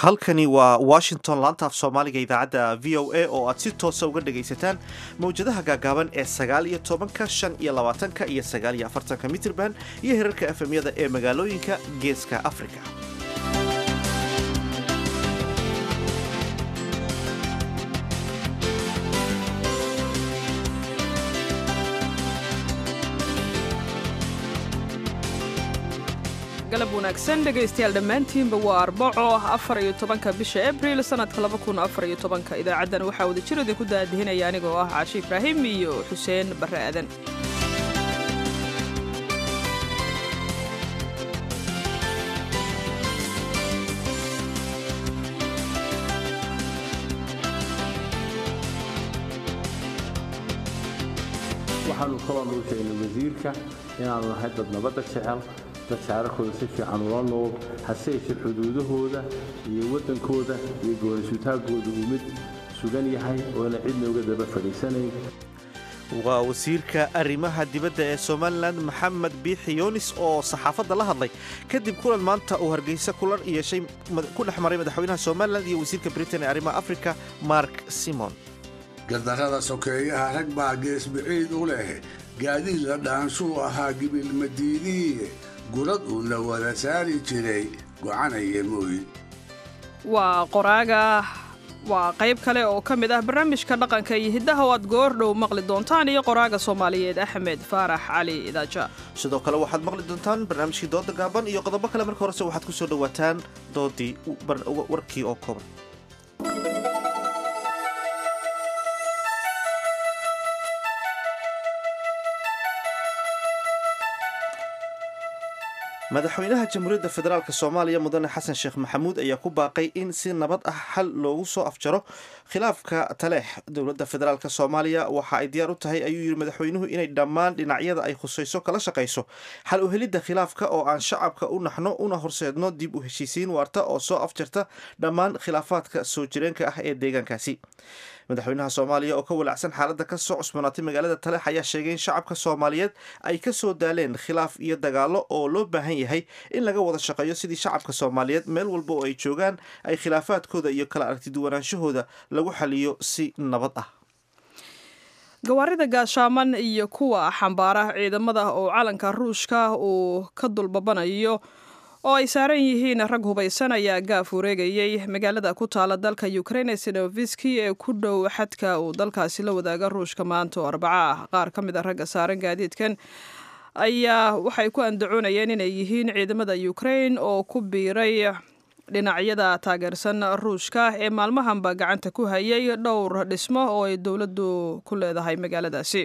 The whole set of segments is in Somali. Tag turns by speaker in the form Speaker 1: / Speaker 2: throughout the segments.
Speaker 1: halkani waa washington laanta af soomaaliga idaacadda v o a oo aad si toosa uga dhagaysataan mawjadaha gaagaaban ee sagaal iyo tobanka shan iyo labaatanka iyo sagaal iyo afartanka mitrban iyo herarka efemyada ee magaalooyinka geeska afrika
Speaker 2: galab wanaagsan dhegaystayaal dhammaantiinba waa arbaco afar iyo tobanka bisha abril sannadka laba kun afar iyo tobanka idaacaddan waxaa wada jir idinku daadihinaya anigoo ah caashi ibraahim iyo xuseen barre aadan
Speaker 3: waxaanu kaloo nuu sheegnay wasiirka inaanu nahay dad nabadda jecel dad shaararkooda si fiican ula nool hase yeeshee xuduudahooda iyo waddankooda iyo goorasutaagooda uu mid sugan yahay oona cidna uga daba fadhiisanayn
Speaker 1: waa wasiirka arrimaha dibadda ee somalilan maxamed biixi yoonis oo saxaafadda la hadlay kadib kulan maanta uu hargeysa kulan yeeshay ku dhex maray madaxweynaha somalilan iyo wasiirka britain ee arrimaha afrika mark simon
Speaker 4: gardarrada sokeeyaha rag baa geesbiciid u leh gaadiid la dhaanshuu ahaa gibilmadiidiiye gurad uu la wada saari jiray gocanaya mooyi
Speaker 2: waa qoraaga waa qayb kale oo ka mid ah barnaamijka dhaqanka iyo hiddaha oo aad goordhow maqli doontaan iyo qoraaga soomaaliyeed axmed faarax cali idaaja
Speaker 1: sidoo kale waxaad maqli doontaan barnaamijkii dooda gaaban iyo qodobo kale marka horese waxaad ku soo dhowaataan doodii warkii oo kooban madaxweynaha jamhuuriyadda federaalk soomaaliya mudane xasan sheekh maxamuud ayaa ku baaqay in si nabad ah xal loogu soo afjaro khilaafka taleex dowladda federaalk soomaaliya waxa ay diyaar u tahay ayuu yidhi madaxweynuhu inay dhammaan dhinacyada ay khusayso kala shaqayso xal u helidda khilaafka oo aan shacabka u naxno una horseedno dib u heshiisiin waarta oo soo afjarta dhammaan khilaafaadka soo jireenka ah ee deegaankaasi madaxweynaha soomaaliya oo ka walacsan xaaladda ka soo cusbanaatay magaalada taleex ayaa sheegay in shacabka soomaaliyeed ay ka soo daaleen khilaaf iyo dagaallo oo loo baahan yahay in laga wada shaqeeyo sidii shacabka soomaaliyeed meel walba oo ay joogaan ay khilaafaadkooda iyo kala aragtiduwanaanshahooda lagu xaliyo si nabad ah
Speaker 2: gawaarida gaashaaman iyo kuwa xambaara ciidamada oo calanka ruushka uu ka dulbabanayo oo ay saaran yihiin rag hubaysan ayaa gaaf wareegayay magaalada ku taala dalka ukraine sinoviski ee ku dhow xadka uu dalkaasi la wadaaga ruushka maanta oo arbaca ah qaar ka mid a ragga saaran gaadiidkan ayaa waxay ku andacoonayeen inay yihiin ciidamada ukraine oo ku biiray dhinacyada taageersan ruushka ee maalmahanba gacanta ku hayay dhowr dhismo oo ay dowladdu ku leedahay magaaladaasi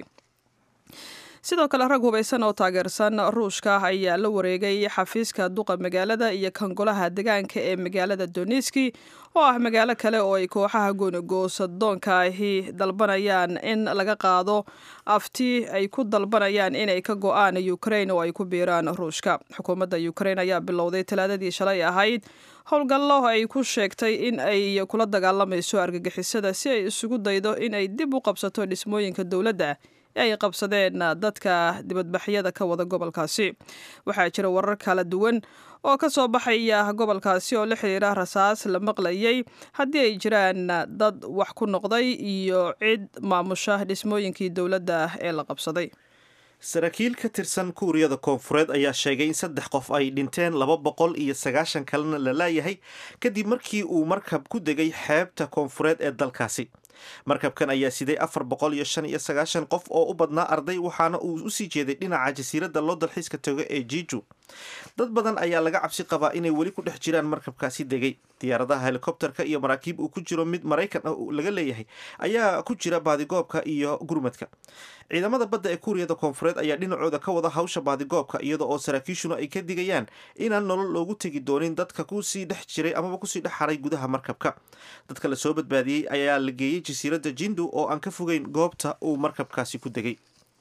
Speaker 2: sidoo kale rag hubaysan oo taageersan ruushka ayaa la wareegay xafiiska duqa magaalada iyo kan golaha degaanka ee magaalada doniski oo ah magaalo kale oo ay kooxaha goonigoosadoonka ahi dalbanayaan in laga qaado afti ay ku dalbanayaan inay ka go-aan ukraine oo ay ku biiraan ruushka xukuumadda ukraine ayaa bilowday talaadadii shalay ahayd howlgallo ay ku sheegtay in ay kula dagaalamayso argagixisada si ay isugu daydo in ay dib u qabsato dhismooyinka dowladda ay qabsadeen dadka dibadbaxyada ka wada gobolkaasi waxaa jira warar kala duwan oo ka soo baxaya gobolkaasi oo la xiriira rasaas la maqlayay haddii ay jiraan dad wax ku noqday iyo cid maamusha dhismooyinkii dowladda ee la qabsaday
Speaker 1: saraakiil ka tirsan kuuriyada koonfureed ayaa sheegay in saddex qof ay dhinteen laba boqol iyo sagaashan kalena la laayahay kadib markii uu markab ku degay xeebta koonfureed ee dalkaasi markabkan ayaa siday afar boqol iyo shan iyo sagaashan qof oo u badnaa arday waxaana uu usii jeeday dhinaca jasiiradda loo dalxiiska tago ee jiju dad badan ayaa laga cabsi qabaa inay weli ku dhex jiraan markabkaasi degay diyaaradaha helikobterka iyo maraakiib uu ku jiro mid maraykan ah laga leeyahay ayaa ku jira baadigoobka iyo gurmadka ciidamada badda ee kuuriyada koonfureed ayaa dhinacooda ka wada hawsha baadigoobka iyada oo saraakiishuna ay ka digayaan inaan nolol loogu tegi doonin dadka kusii dhex jiray amaba kusii dhex haray gudaha markabka dadka lasoo badbaadiyey ayaa la geeyey jasiiradda jindu oo aan ka fogeyn goobta uu markabkaasi ku degay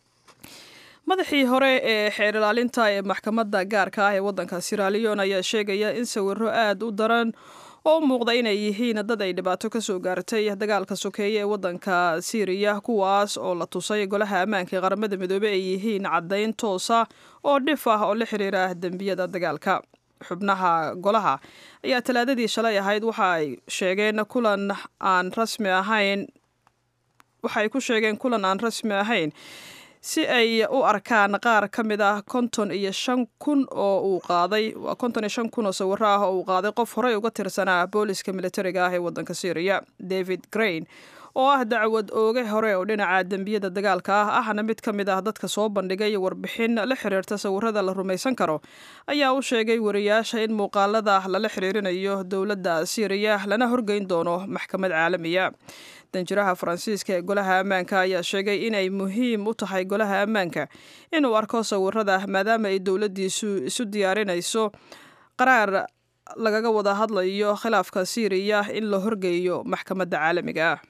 Speaker 2: madaxii hore ee xeer ilaalinta ee maxkamadda gaarka ah ee waddanka siraliyon ayaa sheegaya in sawiro aad u daran oo u muuqda inay yihiin dad ay dhibaato ka soo gaartay dagaalka sokeeye ee waddanka siiriya kuwaas oo la tusay golaha ammaanka ee qaramada midoobey ay yihiin caddayn toosa oo dhif ah oo la xiriira dembiyada dagaalka xubnaha golaha ayaa talaadadii shalay ahayd waxa ay sheegeen kulan aan rasmi ahayn waxa ay ku sheegeen kulan aan rasmi ahayn si ay u arkaan qaar ka mid ah konton iyo shan kun oo uu qaaday waa konton iyo shan kun oo sawiro ah oo uu qaaday qof horey uga tirsanaa booliska militariga ah ee waddanka syriya david grain oo ah dacwad ooge hore oo dhinaca dembiyada dagaalka ah ahna mid ka mid ah dadka soo bandhigay warbixin la xiriirta sawirada la rumaysan karo ayaa u sheegay wariyaasha in muuqaalada lala xiriirinayo dowladda syriya lana horgeyn doono maxkamad caalamiya danjiraha faransiiska ee golaha ammaanka ayaa sheegay inay muhiim u tahay golaha ammaanka inuu arko sawirada maadaama ay dowladdiisu isu diyaarinayso qaraar lagaga wada hadlayo khilaafka syriya in la horgeeyo maxkamadda caalamiga ah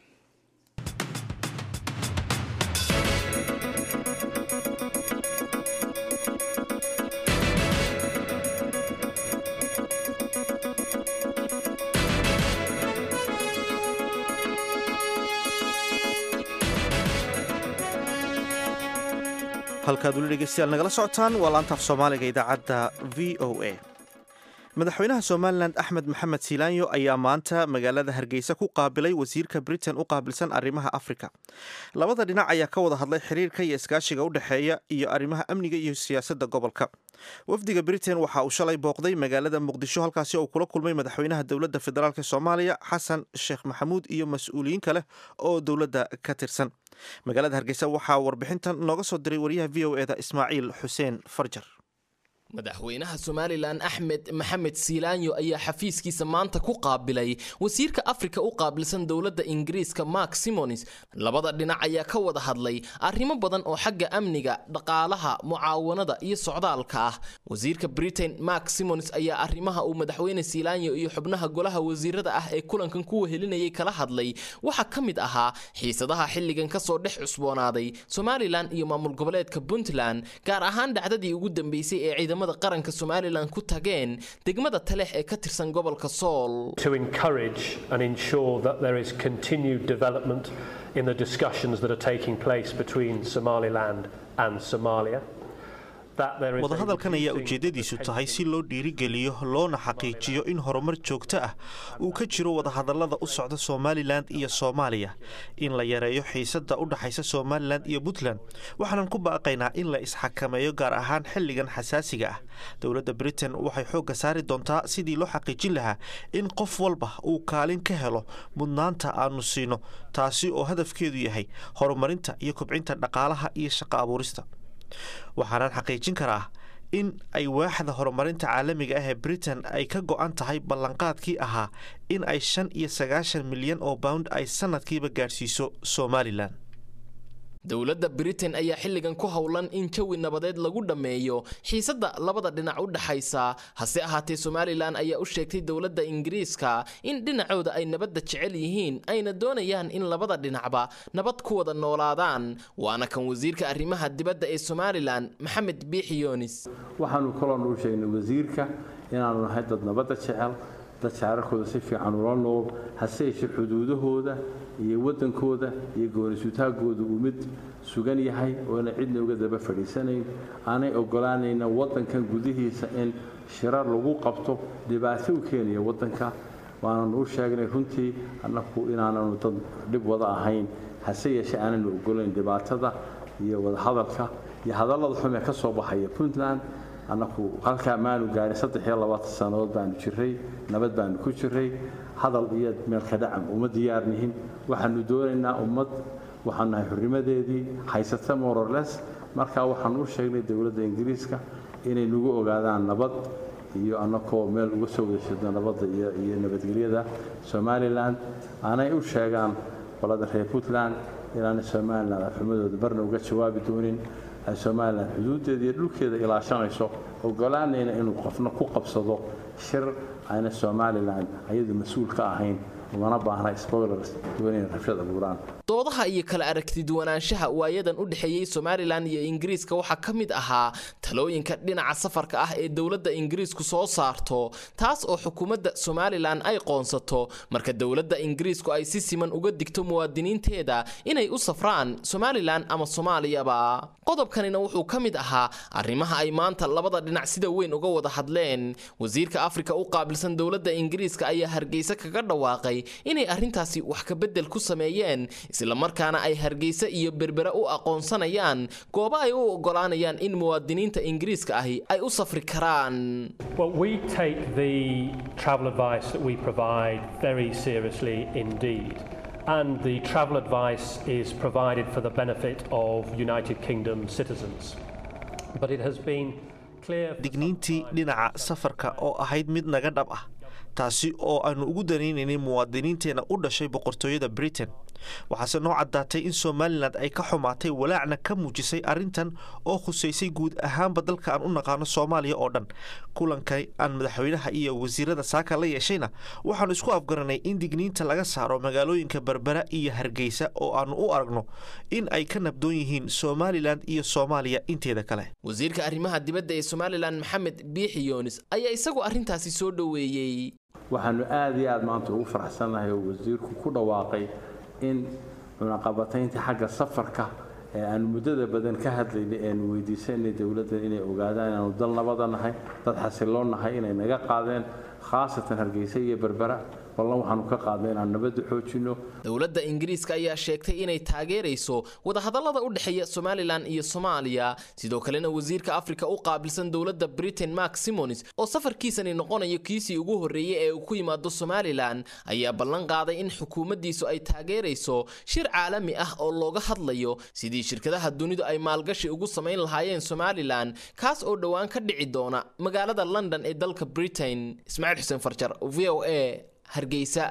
Speaker 1: halkaad weli dhegeystayaal nagala socotaan waa laantaaf soomaaliga idaacadda v o a madaxweynaha somalilan axmed maxamed silaanyo ayaa maanta magaalada hargeysa ku qaabilay wasiirka britain u qaabilsan arrimaha afrika labada dhinac ayaa ka wada hadlay xiriirka iyo iskaashiga u dhexeeya iyo arrimaha amniga iyo siyaasadda gobolka wafdiga britain waxa uu shalay booqday magaalada muqdisho halkaasi oo kula kulmay madaxweynaha dowladda federaalk soomaaliya xasan sheekh maxamuud iyo mas-uuliyiin kale oo dowladda ka tirsan magaalada hargeysa waxaa warbixintan nooga soo diray wariyaha v o eda ismaaciil xuseen farjar
Speaker 5: madaxweynaha somalilan axmed maxamed siilaanyo ayaa xafiiskiisa maanta ku qaabilay wasiirka afrika u qaabilsan dowladda ingiriiska mark simonis labada dhinac ayaa ka wada hadlay arrimo badan oo xagga amniga dhaqaalaha mucaawanada iyo socdaalka ah wasiirka britain mark simonis ayaa arrimaha uu madaxweyne siilaanyo iyo xubnaha golaha wasiirada ah ee kulankan ku wehelinayay kala hadlay waxaa ka mid ahaa xiisadaha xilligan kasoo dhex cusboonaaday somalilan iyo maamul goboleedka puntland gaar ahaan dhacdadii ugu dambeysay ee ciidamada qaranka somalilan ku tageen degmada talex ee ka tirsan gobolka sool
Speaker 6: to encourage and ensure that there is continued development in the discussions that are taking place between Somaliland and Somalia.
Speaker 1: wadahadalkan ayaa ujeedadiisu tahay si loo dhiirigeliyo loona xaqiijiyo in horumar joogto ah uu ka jiro wadahadalada u socda somalilan iyo soomaaliya in la yareeyo xiisada u dhaxaysa somalilan iyo puntland waxaanan ku baaqaynaa in la isxakameeyo gaar ahaan xilligan xasaasiga ah dowladda britain waxay xoogga saari doontaa sidii loo xaqiijin lahaa in qof walba uu kaalin ka helo mudnaanta aanu siino taasi oo hadafkeedu yahay horumarinta iyo kobcinta dhaqaalaha iyo shaqo abuurista waxaanaan xaqiijin karaa in ay waaxda horumarinta caalamiga ah ee britain ay ka go-an tahay ballanqaadkii ahaa in ay shan iyo sagaashan milyan oo pound ay sanadkiiba gaadhsiiso somalilan
Speaker 5: dowladda britain ayaa xilligan ku howlan in jawi nabadeed lagu dhammeeyo xiisadda labada dhinac u dhaxaysa hase ahaatee somalilan ayaa u sheegtay dowladda ingiriiska in dhinacooda ay nabadda jecel yihiin ayna doonayaan in labada dhinacba nabad ku wada noolaadaan waana kan wasiirka arrimaha dibadda ee somalilan maxamed biixi yoonis
Speaker 3: waxaanu kaloon u sheegnay wasiirka inaanu nahay dad nabadda jecel dad shaararkooda si fiican ula nool hase yeeshee xuduudahooda iyo waddankooda iyo goorisutaagooda uu mid sugan yahay oona cidna uga daba fadhiisanayn aanay ogolaanayna waddankan gudihiisa in shirar lagu qabto dhibaato u keenaya waddanka waananu u sheegnay runtii annaku inaananu dad dhib wada ahayn hase yeeshee aananu ogolayn dhibaatada iyo wadahadalka iyo hadallada xumee ka soo baxaya puntland annaku halkaa maanu gaarin saddex iyo labaatan sannadood baanu jiray nabad baanu ku jiray hadal iyo meelka dhacam uma diyaarnihin waxaanu doonaynaa ummad waxaanu nahay xurnimadeedii haysata mororles markaa waxaanu u sheegnay dowladda ingiriiska inay nagu ogaadaan nabad iyo annakoo meel uga soo wadajeedno nabadda iyo nabadgelyada somalilan aanay u sheegaan qolada reer puntland inaanay somalilan afxumadooda barna uga jawaabi doonin ay somalilan xuduuddeeda iyo dhulkeeda ilaashanayso ogolaanayna inuu qofna ku qabsado shir ayna somalilan ayadu mas-uul ka ahayn umana baahna spoilers doonayna rabshad abuuraan
Speaker 5: doodaha iyo kala aragtiduwanaanshaha waayadan u dhexeeyey somalilan iyo ingiriiska waxaa ka mid ahaa talooyinka dhinaca safarka ah ee dowladda ingiriisku soo saarto taas oo xukuumadda somalilan ay qoonsato marka dowladda ingiriisku ay si siman uga digto muwaadiniinteeda inay u safraan somalilan ama soomaaliyaba qodobkanina wuxuu ka mid ahaa arrimaha ay maanta labada dhinac sida weyn uga wada hadleen wasiirka afrika u qaabilsan dowladda ingiriiska ayaa hargeysa kaga dhawaaqay inay arrintaasi wax kabedel ku sameeyeen islamarkaana ay hargeysa iyo berbere u aqoonsanayaan goobo ay u ogolaanayaan in muwaadiniinta ingiriiska ahi ay u safri karaan
Speaker 6: Well, we take the travel advice that we provide very seriously indeed. And the travel advice is provided for the benefit of United Kingdom citizens. But it has been clear. for some
Speaker 1: digniintii
Speaker 6: time
Speaker 1: dhinaca safarka oo ahayd mid naga dhab ah taasi oo aanu ugu danaynaynay muwaadiniinteenna u dhashay boqortooyada britain waxaase noo caddaatay in somalilan ay ka xumaatay walaacna ka muujisay arrintan oo khusaysay guud ahaanba dalka aan u naqaano soomaaliya oo dhan kulanka aan madaxweynaha iyo wasiirada saaka la yeeshayna waxaanu isku afgaranay in digniinta laga saaro magaalooyinka berbera iyo hargeysa oo aanu u aragno in ay ka nabdoon yihiin somalilan iyo soomaaliya inteeda kale
Speaker 5: wasiirka arrimaha dibadda ee somalilan maxamed biixi yoonis ayaa isagu arrintaasi soo dhoweeyey
Speaker 3: waxaanu aad iyo aad maanta ugu faraxsannahay oo wasiirku ku dhawaaqay in cunaqabataynta xagga safarka ee aanu muddada badan ka hadlaynay eanu weydiisanay dowladda inay ogaadaan inaanu dal nabada nahay dad xasiloon nahay inay naga qaadeen khaasatan hargeysa iyo berbera ballan waxaanu ka qaadnay inaanu nabadda xoojinno
Speaker 5: dowladda ingiriiska ayaa sheegtay inay taageerayso wadahadallada u dhexeeya somalilan iyo soomaaliya sidoo kalena wasiirka afrika u qaabilsan dowladda britain mark simonis oo safarkiisani noqonayo kiisii ugu horreeyey ee uu ku yimaado somalilan ayaa ballan qaaday in xukuumaddiisu ay taageerayso shir caalami ah oo looga hadlayo sidii shirkadaha dunidu ay maalgashi ugu samayn lahaayeen somalilan kaas oo dhowaan ka dhici doona magaalada london ee dalka britain ismaaciil xuseen farjar v o a hargeysa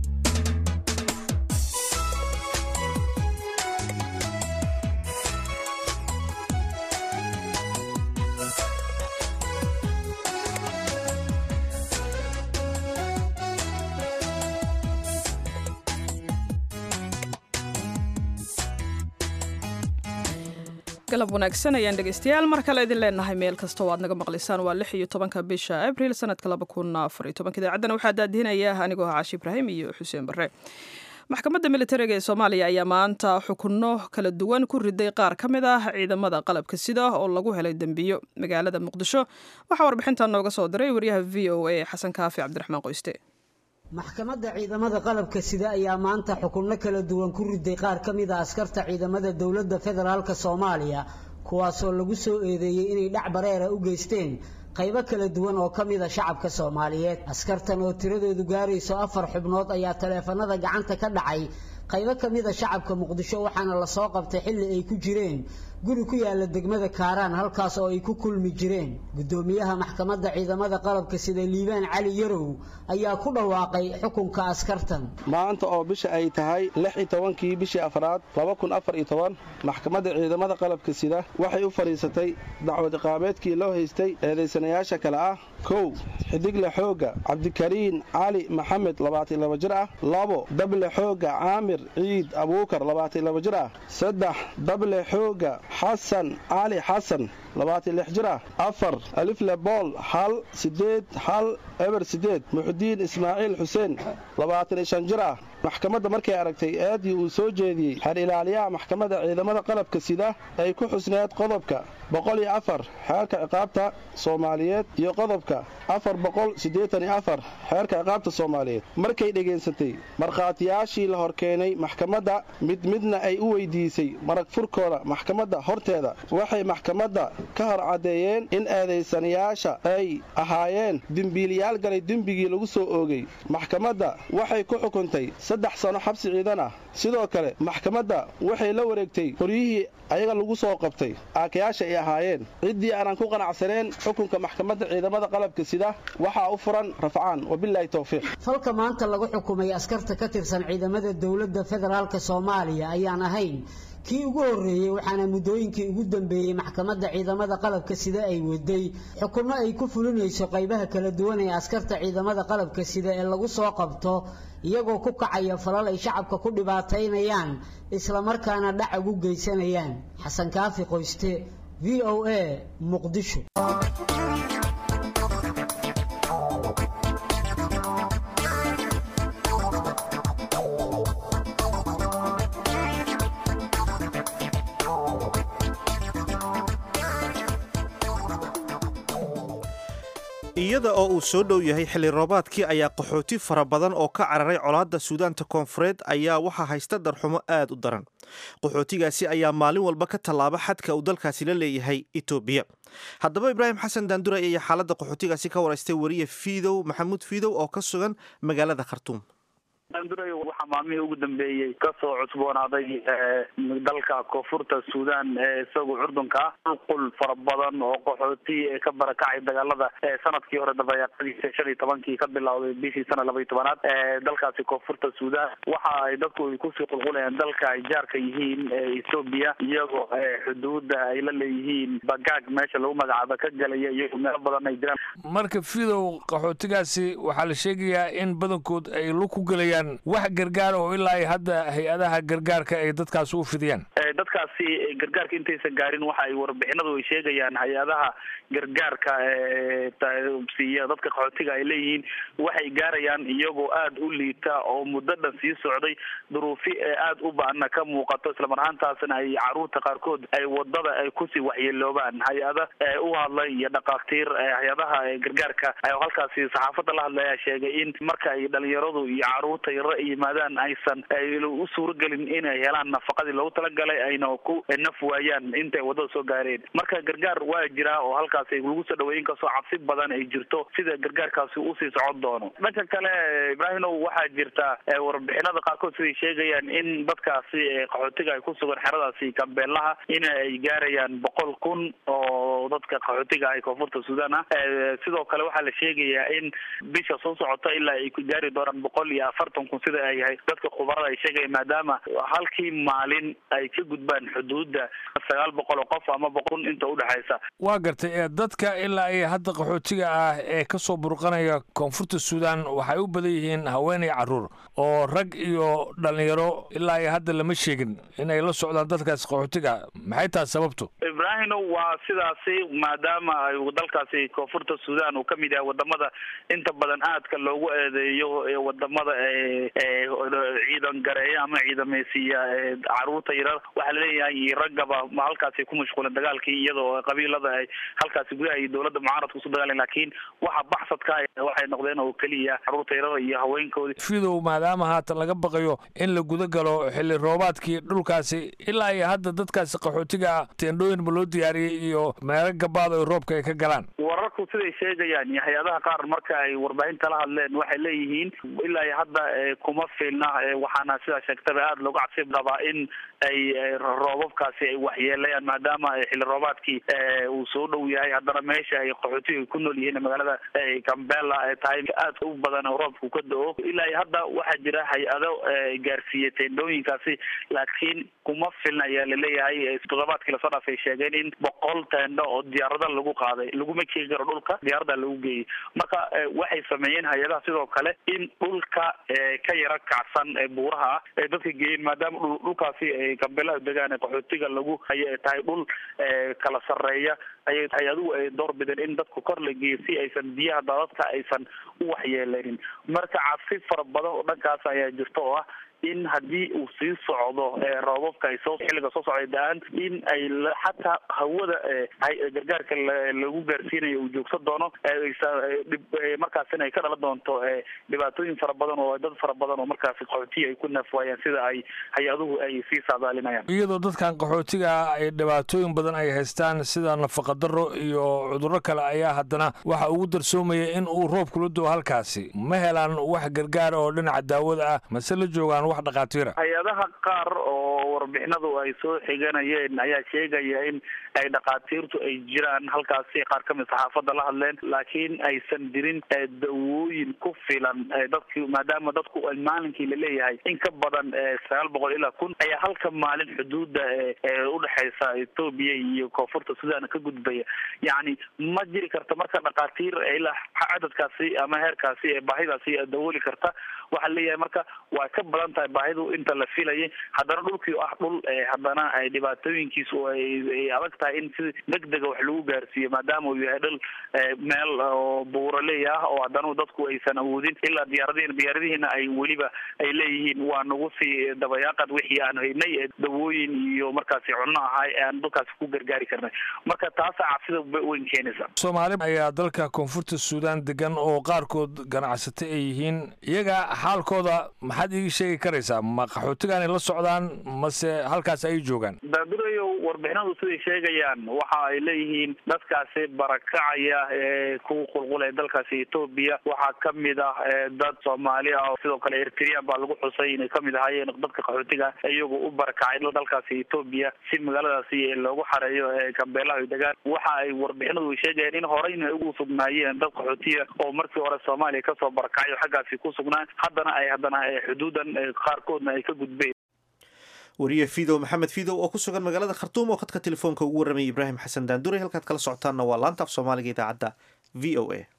Speaker 2: galab wanaagsan ayaan dhegeystayaal mar kale idin leenahay meel kasta oo aad naga maqlaysaan waa lix iyo tobanka bisha abril sanadka laba kun afar iyo tobanka idaacaddana waxaa daadihinaya anigoo ah caashi ibraahim iyo xuseen barre maxkamadda militariga ee soomaaliya ayaa maanta xukunno kala duwan ku riday qaar ka mid ah ciidamada qalabka sida oo lagu helay dembiyo magaalada muqdisho waxaa warbixintan nooga soo diray wariyaha v o a xasan kaafi cabdiraxmaan qoyste
Speaker 7: maxkamadda ciidamada qalabka sida ayaa maanta xukunno kala duwan ku riday qaar ka mid a askarta ciidamada dowladda federaalk soomaaliya kuwaasoo lagu soo eedeeyey inay dhac bareera u geysteen qaybo kala duwan oo ka mid a shacabka soomaaliyeed askartan oo tiradoodu gaarayso afar xubnood ayaa taleefanada gacanta ka dhacay qaybo ka mid a shacabka muqdisho waxaana lasoo qabtay xilli ay ku jireen guri ku yaala degmada kaaraan halkaas oo ay ku kulmi jireen guddoomiyaha maxkamadda ciidamada qalabka sida liibaan cali yarow ayaa ku dhawaaqay xukunka askartan
Speaker 8: maanta oo bisha ay tahay lix iyo tobankii bishii afraad laba kun afar iyo toban maxkamadda ciidamada qalabka sida waxay u fadhiisatay dacwad iqaabeedkii loo haystay eedaysanayaasha kale ah kow xidigle xoogga cabdikariin cali maxamed labaatan laba jir ah labo dable xoogga caamir ciid abuukar labaatan laba jir ah saddex dable xoogga xasan cali xasan labaatan lix jir ah afar alifle bool hal sideed hal eber sideed muxudiin ismaaciil xuseen labaatan iyo shan jir ah maxkamadda markay aragtay eedii uu soo jeediyey xer ilaaliyaha maxkamadda ciidamada qalabka sida ay ku xusneed qodobka boqol iyo afar xeerka ciqaabta soomaaliyeed iyo qodobka afar boqol siddeetan iyo afar xeerka ciqaabta soomaaliyeed markay dhegaysatay markhaatiyaashii la horkeenay maxkamadda mid midna ay u weydiisay marag furkooda maxkamadda horteeda waxay maxkamadda ka hor caddeeyeen in eedaysanayaasha ay ahaayeen dembiiliyaal galay dembigii lagu soo oogay maxkamadda waxay ku xukuntay saddex sano xabsi ciidan ah sidoo kale maxkamadda waxay la wareegtay qoryihii ayaga lagu soo qabtay aakayaasha ay ahaayeen ciddii aanan ku qanacsaneen xukunka maxkamadda ciidamada qalabka sida waxaa u furan rafcaan wabilaahi towfiiq
Speaker 7: falka maanta lagu xukumay askarta ka tirsan ciidamada dowladda federaalk soomaaliya ayaan ahayn kii ugu horreeyey waxaana muddooyinkii ugu dambeeyey maxkamadda ciidamada qalabka sida ay waday xukunno ay ku fulinayso qaybaha kala duwan ee askarta ciidamada qalabka sida ee lagu soo qabto iyagoo ku kacaya falal ay shacabka ku dhibaataynayaan islamarkaana dhac ugu geysanayaan xasan kaafi qoyste v o a muqdisho
Speaker 1: iyada oo uu soo dhow yahay xilli roobaadkii ayaa qaxooti fara badan oo ka cararay colaadda suudaanta koonfureed ayaa waxaa haysta darxumo aad u daran qaxootigaasi ayaa maalin walba ka tallaaba xadka uu dalkaasi la leeyahay etoobiya haddaba ibraahim xasan daanduray ayaa xaaladda qaxootigaasi ka waraystay wariye fiidow maxamuud fiidow oo ka sugan magaalada khartuum
Speaker 9: daanduray waxaa maalmihii ugu dambeeyey kasoo cusboonaaday dalka koonfurta suudan ee isagu curdunka qulqul fara badan oo qaxooti ka barakacay dagaalada sanadkii hore dabayaaqadiisa shan iyo tobankii ka bilowday bishii sana laba iyo tobanaad dalkaasi koonfurta suudan waxa ay dadku ay kusii qulqulayaan dalka ay jaarka yihiin ethoobia iyagoo xuduuda ay la leeyihiin bagaag meesha lagu magacaabo ka galaya iyagoo meelo badan ay jiraan
Speaker 10: marka fidow qaxootigaasi waxaa la sheegayaa in badankood ay lug ku gelayaan wax gargaar oo ilaa ay hadda hay-adaha gargaarka ay dadkaasi u fidiyaan
Speaker 9: dadkaasi gargaarka intaysan gaarin waxa ay warbixinadu ay sheegayaan hay-adaha gargaarka siiya dadka qaxootiga ay leeyihiin waxay gaarayaan iyagoo aada u liita oo muddo dhan sii socday duruufi aada u ba-ana ka muuqato islamar ahaantaasna ay caruurta qaarkood ay wadada ay kusii waxyeeloobaan hay-ada u hadlay iyo dhakhaatiir hay-adaha gargaarka halkaasi saxaafadda la hadlaya sheegay in marka ay dhalinyaradu iyo caruurta yaro ay yimaadaan aysan u suuragelin inay helaan nafaqadii loogu talagalay ayna ku naf waayaan intay wadada soo gaareen marka gargaar waa jiraa oo halkaasi lagu soo dhaweeyin kastoo cabsi badan ay jirto sida gargaarkaasi usii socon doono dhanka kale ibraahimow waxaa jirta warbixinada qaarkood siday sheegayaan in dadkaasi qaxootiga ay ku sugan xeradaasi kambeelaha in ay gaarayaan boqol kun oo dadka qaxootiga ah koonfurta suudan ah sidoo kale waxaa la sheegayaa in bisha soo socota ilaa ay ku gaari doonaan boqol iyo afartan kun sida ay yahay dadka khubarada ay sheegayaan maadaama halkii maalin ay ka gudbaan xuduudda sagaal boqol oo qof ama boqol kun inta udhexaysa
Speaker 10: waa gartay ee dadka ilaa ay hadda qaxootiga ah ee ka soo burqanaya koonfurta suudan waxay u badan yihiin haweenay carruur oo rag iyo dhalinyaro ilaa ay hadda lama sheegin inay la socdaan dadkaasi qaxootiga maxay tahay sababtu
Speaker 9: ibraahino waa sidaasi maadaama ay dalkaasi koonfurta suudan uu kamid yahay wadamada inta badan aadka loogu eedeeyo wadamada ciidan gareeya ama ciidameysiiya caruurta yarar waxaa laleeyahay raggaba halkaasi ku mashquulan dagaalkii iyadoo qabiilada ay halkaasi gudaha iyo dowladda mucaaradka usu dagaalayan laakiin waxa baxsadka waxay noqdeen oo keliya caruurta yarar iyo haweenkoodi
Speaker 10: fidow maadaama haatan laga baqayo in la guda galo xilli roobaadkii dhulkaasi ilaa iyo hadda dadkaasi qaxootiga teendhooyin ma loo diyaariyey iyo meelo gabaad oo roobka ay ka galaan
Speaker 9: wararku siday sheegayaan iyo hay-adaha qaar marka ay warbaahinta la hadleen waxay leeyihiin ilaa iyo hadda kuma filna waxaana sidaa sheegtaba aada looga cabsi qabaa in ay roobabkaasi ay waxyeelayaan maadaama xilli roobaadkii uu soo dhow yahay haddana meesha ay qaxootiga ku nool yihiin magaalada gambela ay tahay aad u badan oo roobku ka da-o ilaa iyo hadda waxaa jira hay-ado gaarsiiyey teendhooyinkaasi laakiin kuma filna ayaa laleeyahay toddobaadkii lasoo dhaafay sheegeen in boqol teendho oo diyaarada lagu qaaday laguma keegi karo dhulka diyaarada lagu geeyey marka waxay sameeyeen hay-adaha sidoo kale in dhulka ka yara kacsan buuraha ah ay dadka geeyeen maadaama dhulkaasi gambelaha degaan qaxootiga lagu ay tahay dhul kala sareeya ayay hay-aduhu ay door bideen in dadku kor la geeyo si aysan biyaha daadadka aysan u waxyeeleynin marka cabsi fara badan oo dhankaas ayaa jirta oo ah in haddii uu sii socdo roobabka ay soo xilliga soo socday da-aan in ay xataa hawada gargaarka lagu gaarsiinayo uu joogsan doono markaasina ay ka dhalan doonto dhibaatooyin fara badan oo dad fara badan oo markaasi qaxootiya ay ku naafwaayaan sida ay hay-aduhu ay sii saadaalinayaan
Speaker 10: iyadoo dadkan qaxootiga ay dhibaatooyin badan ay haystaan sida nafaqadaro iyo cudurro kale ayaa haddana waxa ugu darsoomaya in uu roob kula doo halkaasi ma helaan wax gargaar oo dhinaca daawada ah mase la joogaan wax dhakhaatiira
Speaker 9: hay-adaha qaar oo warbixinadu ay soo xiganayeen ayaa sheegaya in ay dhakhaatiirtu ay jiraan halkaasi qaar kamid saxaafadda la hadleen laakiin aysan jirin dawooyin ku filan dadki maadaama dadku maalinkii laleeyahay in ka badan sagaal boqol ilaa kun ayaa halka maalin xuduuda udhexeysa etoobiya iyo koonfurta sudan ka gudbaya yacni ma jiri karta marka dhakhaatiir ilaa cadadkaasi ama heerkaasi ee baahidaasi dawooli karta waxaa leeyahay marka waa ka badan tahay baahidu inta la filayay haddana dhulkii ah dhul haddana dhibaatooyinkiisu ay adag tahay in si degdega wax lagu gaarsiiyo maadaama uu yahay dhul meel oo buuraley ah oo haddana dadku aysan awoodin ilaa diyaaradihiina diyaaradihiina ay weliba ay leeyihiin waa nagu sii dabayaaqad wixii aan haynay ee dawooyin iyo markaasi cunno ahay ee aan dalkaasi ku gargaari karnay marka taasa cabsida weyn keenaysa
Speaker 10: soomaali ayaa dalka koonfurta suudaan degan oo qaarkood ganacsata ay yihiin iyaga xaalkooda maxaad iigi sheegi karaysaa ma qaxootigaanay la socdaan mase halkaas ay joogaan
Speaker 9: daadurayo warbixinadu siday sheegayaan waxa ay leeyihiin dadkaasi barakacaya ee ku qulqulaya dalkaasi etoobiya waxaa kamid ah dad soomaali ah sidoo kale eritrean baa lagu xusay inay kamid ahaayeen dadka qaxootiga iyagu u barakacay dalkaasi etoobiya si magaaladaasi loogu xareeyo gambeelaha degaan waxa ay warbixinadu sheegayaan in horeyna ay ugu sugnaayeen dad qaxootiya oo markii hore soomaaliya kasoo barakacay oo xaggaasi ku sugnaan haddana ay haddana xuduudan qaarkoodna ay ka gudbeen
Speaker 1: wariye fidow maxamed fidow oo ku sugan magaalada khartuum oo khadka telefoonka ugu warramayay ibraahim xasan daanduray halkaad kala socotaanna waa laanta af soomaaliga idaacadda v o a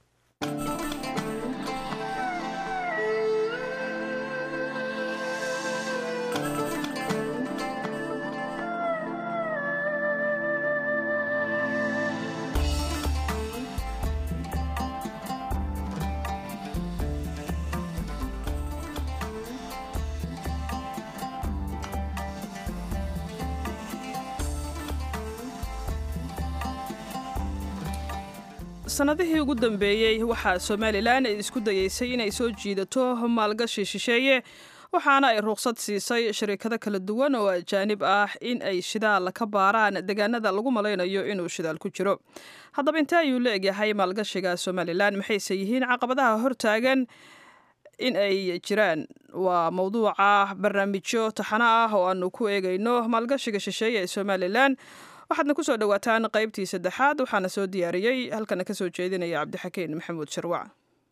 Speaker 2: sanadihii ugu dambeeyey waxaa somalilan ay isku dayeysay inay soo jiidato maalgashi shisheeye waxaana ay ruqsad siisay shirikado kala duwan oo ajaanib ah in ay shidaal ka baaraan deegaanada lagu malaynayo inuu shidaal ku jiro haddaba intee ayuu la egyahay maalgashiga somalilan maxayse yihiin caqabadaha hortaagan in ay jiraan waa mowduuca barnaamijyo taxano ah oo aanu ku eegayno maalgashiga shisheeye ee somalilan waxaadna ku soo dhowaataan qaybtii saddexaad waxaana soo diyaariyey halkana ka soo jeedinaya cabdixakiin maxamuud sharwac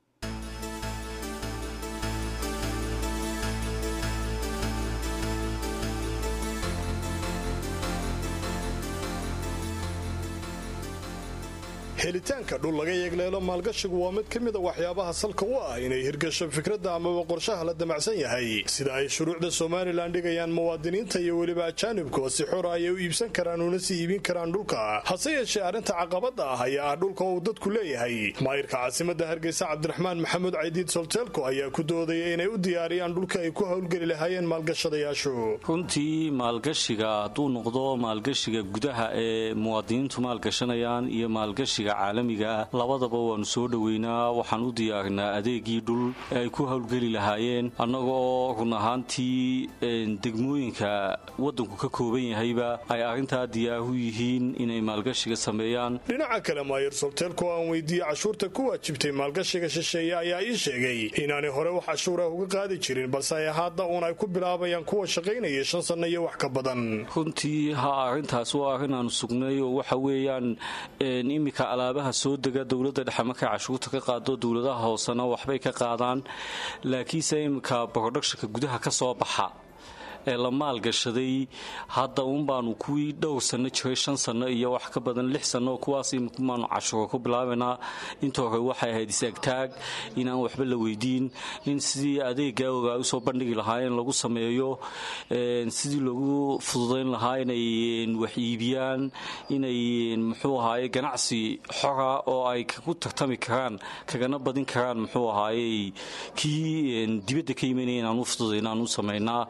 Speaker 11: helitaanka dhul laga yeegleelo maalgashigu waa mid ka mida waxyaabaha salka u ah inay hirgasho fikradda amaba qorshaha la damacsan yahay sida ay shuruucda somalilan dhigayaan muwaadiniinta iyo weliba ajaanibkuwa si xora ayay u iibsan karaan una sii iibin karaan dhulka hase yeeshee arrinta caqabadda ah ayaa ah dhulka uu dadku leeyahay maayirka caasimadda hargeysa cabdiraxmaan maxamuud caydiid solteelko ayaa ku doodaya inay u diyaariyaan dhulka ay ku howlgeli lahaayeen maalgashadayaashu
Speaker 12: runtii maalgashiga hadduu noqdo maalgashiga gudaha ee muwaadiniintu maalgashanayaan iyo maalgashiga caalamiga ah labadaba waannu soo dhoweynaa waxaan u diyaarinaa adeegii dhul ee ay ku howlgeli lahaayeen annagoo run ahaantii degmooyinka waddanku ka kooban yahayba ay arrintaa diyaaru yihiin inay maalgashiga sameeyaan
Speaker 11: dhinaca kale maayir solteelko aan weydiiyey cashuurta ku waajibtay maalgashiga shisheeye ayaa ii sheegay inaanay hore wax cashuurah uga qaadi jirin balse ay hadda uun ay ku bilaabayaan kuwa shaqaynaya shan sanno iyo wax ka badan
Speaker 12: runtii ha arrintaas waa arrin aanu sugnay oo waxa weeyaan imika alaabaha soo dega dowladda dhexe markay cashuurta ka qaado dowladaha hoosena waxbay ka qaadaan laakiinse imika broductionka gudaha ka soo baxa ee la maalgashaday hadda uun baanu kuwii dhowr sanno jiray shan sanno iyo wax ka badan lix sanno kuwaas imikumaanu cashuuro ku bilaabaynaa inta hore waxay ahayd is-agtaag inaan waxba la weydiin in sidii adeeggaa ogaa usoo bandhigi lahaayeen lagu sameeyo sidii loogu fududayn lahaa inay wax iibiyaan inay muxuu ahaaye ganacsi xora oo ay ku tartami karaan kagana badin karaan muxuu ahaayey kii dibadda ka imanaya inaan u fududayn aan u samaynaa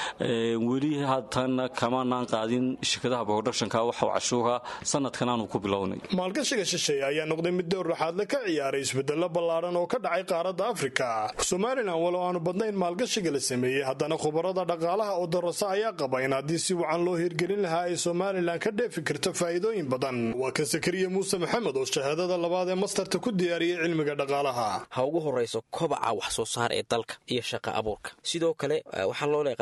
Speaker 12: weli haatan kamaanaan qaadin shirkadaha broductionka waxa cashuura sanadkan aanu ku bilownay
Speaker 11: maalgashiga shisheeye ayaa noqday mid dowr dhaxaadle ka ciyaaray isbedelo ballaaran oo ka dhacay qaaradda afrika somalilan walow aanu badnayn maalgashiga la sameeyey haddana khubarada dhaqaalaha oo darasa ayaa qaba in haddii si wacan loo hirgelin lahaa ay somalilan ka dheefi karto faa'iidooyin badan waa kan sakariya muuse maxamed oo shahaadada labaad ee mastarta ku diyaariyey cilmiga dhaqaalaha
Speaker 13: ha ugu horayso kobaca wax soo saar ee dalka iyo shaqa abuurka sidoo kale waxaa loo leeqaan afka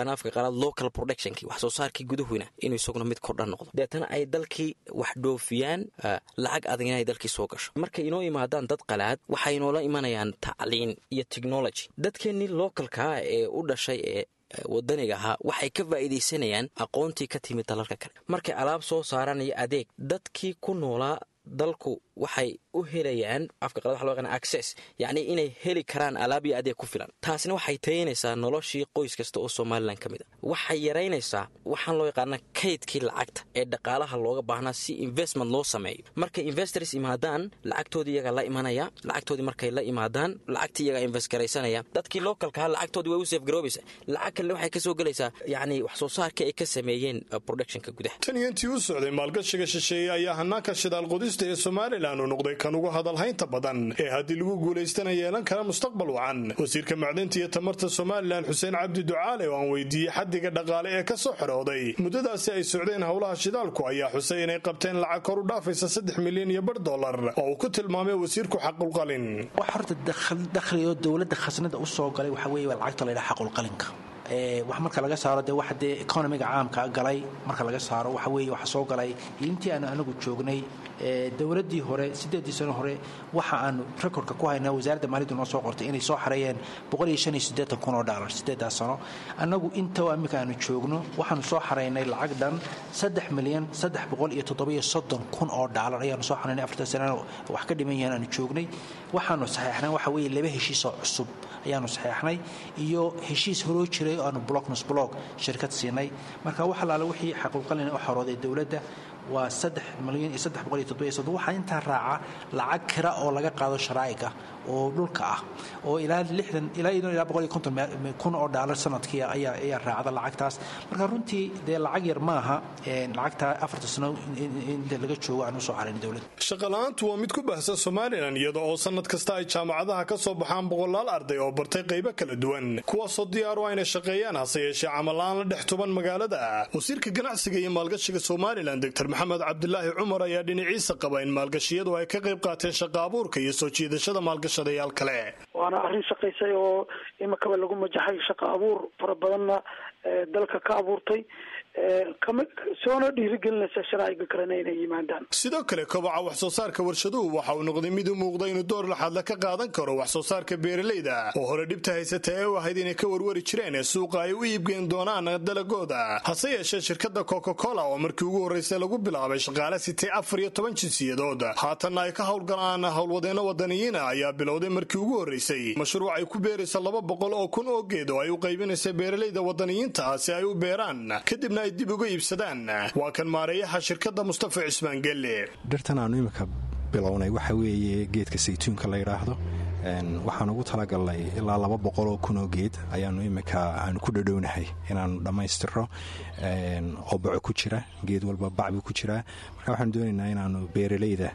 Speaker 13: afraad local productionkii wax soo saarkii gudahoyna inuu isaguna mid kordha noqdo deetana ay dalkii wax dhoofiyaan lacag adag inay dalkii soo gasho markay inoo imaadaan dad qalaad waxay inoola imanayaan tacliin iyo technology dadkeennii localkaa ee u dhashay ee wadaniga ahaa waxay ka faa'iidaysanayaan aqoontii ka timid dalalka kale markay alaab soo saaranayo adeeg dadkii ku noolaa dalku waxay u helayaan afka qalad waxa loo yaqaan access yacni inay heli karaan alaab iyo adeeg ku filan taasina waxay tayaynaysaa noloshii qoys kasta oo somalilan ka mid a waxay yaraynaysaa waxaan loo yaqaana kaydkii lacagta ee dhaqaalaha looga baahnaa si investment loo sameeyo markay investors imaadaan lacagtoodii iyagaa la imanaya lacagtoodii markay la imaadaan lacagtii iyagaa invest garaysanaya dadkii localkaha lacagtoodii way u seef garoobaysa lacag kalena waxay ka soo gelaysaa yacni wax soo saarka ay ka sameeyeen productionka gudaha
Speaker 11: tan iyo intii u socday maalgashiga shisheeye ayaa hanaanka shidaal qodista ee somalilan uu noqday kan ugu hadalhaynta badan ee haddii lagu guulaystana yeelan kara mustaqbal wacan wasiirka macdinta iyo tamarta somalilan xuseen cabdi ducaale oo aan weydiiyey xaddiga dhaqaale ee ka soo xorooday muddadaasi ay socdeen howlaha shidaalku ayaa xusay inay qabteen lacag kor u dhaafaysa saddex milyan iyo bar dollar oo uu ku tilmaamay wasiirku xaqulqalin
Speaker 14: wax horta dakhli oo dowladda khasnada u soo galay waxaa weeye waa lacagta laydhaha xaqulqalinka wax marka laga saaro dee waxa dee economiga caamka galay marka laga saaro waxa weeye waxa soo galay intii aanu anagu joognay dowladdii hore siddeeddii sano hore waxa aanu rekordka ku haynaa wasaaradda maaliyaddu noo soo qortay inay soo xareeyeen boqol iyo shan iyo siddeetan kun oo dhaalar siddeeddaas sano annagu inta iminka aanu joogno waxaanu soo xareynay lacag dhan saddex milyan saddex boqol iyo toddobiyo soddon kun oo dhaalar ayaanu soo xareynay afartan sanana wax ka dhiman yahan aanu joognay waxaanu saxeexnay waxa weeye laba heshiisoo cusub ayaanu saxeexnay iyo heshiis horoo jiray oo aanu blocknos block shirkad siinay marka wax alaale wixii xaquuqalina u xorooday dowladda waa saddex milyan iyo saddex boqol iyo toddobiyo soddon waxaa intaa raaca lacag kira oo laga qaado sharaa'iga oo dhulka ah oo ilaa lixdan ilaa idan ilaa boqol iyo konton kun oo dhaalar sanadkii ayaa ayaa raacda lacagtaas marka runtii dee lacag yar maaha lacagta afarta sano inta laga joogo aan usoo xarayn dowladda
Speaker 11: shaqala-aantu waa mid ku baahsan somalilan iyada oo sanad kasta ay jaamacadaha ka soo baxaan boqolaal arday oo bartay qaybo kala duwan kuwaasoo diyaar u ayna shaqeeyaan hase yeeshee camal-aan la dhex tuban magaalada wasiirka ganacsiga iyo maalgashiga somalilan doctor maxamed cabdilaahi cumar ayaa dhinaciisa qaba in maalgashiyadu ay ka qayb qaateen shaqa abuurka iyo soo jiidashada maalgashadayaal kale
Speaker 15: waana arrin shaqaysay oo imakaba lagu majaxay shaqa abuur fara badanna dalka ka abuurtay soona dhiirigelinaysa sharaa'iga kalena inay yimaadaan
Speaker 11: sidoo kale kobaca wax soo saarka warshaduhu waxa uu noqday mid u muuqda inuu door laxadla ka qaadan karo wax soo saarka beeralayda oo hore dhibta haysata ee u ahayd inay ka warwari jireen ee suuqa ay u iibgeen doonaan dalagooda hase yeeshee shirkadda coca cola oo markii ugu horraysay lagu bilaabay shaqaale sitay afar iyo toban jinsiyadood haatanna ay ka howlgalaan howlwadeenno wadaniyiina ayaa bilowday markii ugu horraysay mashruuc ay ku beeraysa laba boqol oo kun oo geed oo ay u qaybinaysa beeralayda wadaniyiinta si ay u beeraan kadibna ay dib uga iibsadaan waa kan maareeyaha shirkadda mustafa cismaan gelle
Speaker 16: dhirtan aanu iminka bilownay waxa weeye geedka saytuunka la yidhaahdo waxaan ugu talagalnay ilaa laba boqol oo kun oo geed ayaanu iminka aanu ku dhadhownahay inaanu dhammaystiro oo baco ku jira geed walba bacbu ku jiraa marka waxaanu doonaynaa inaanu beeralayda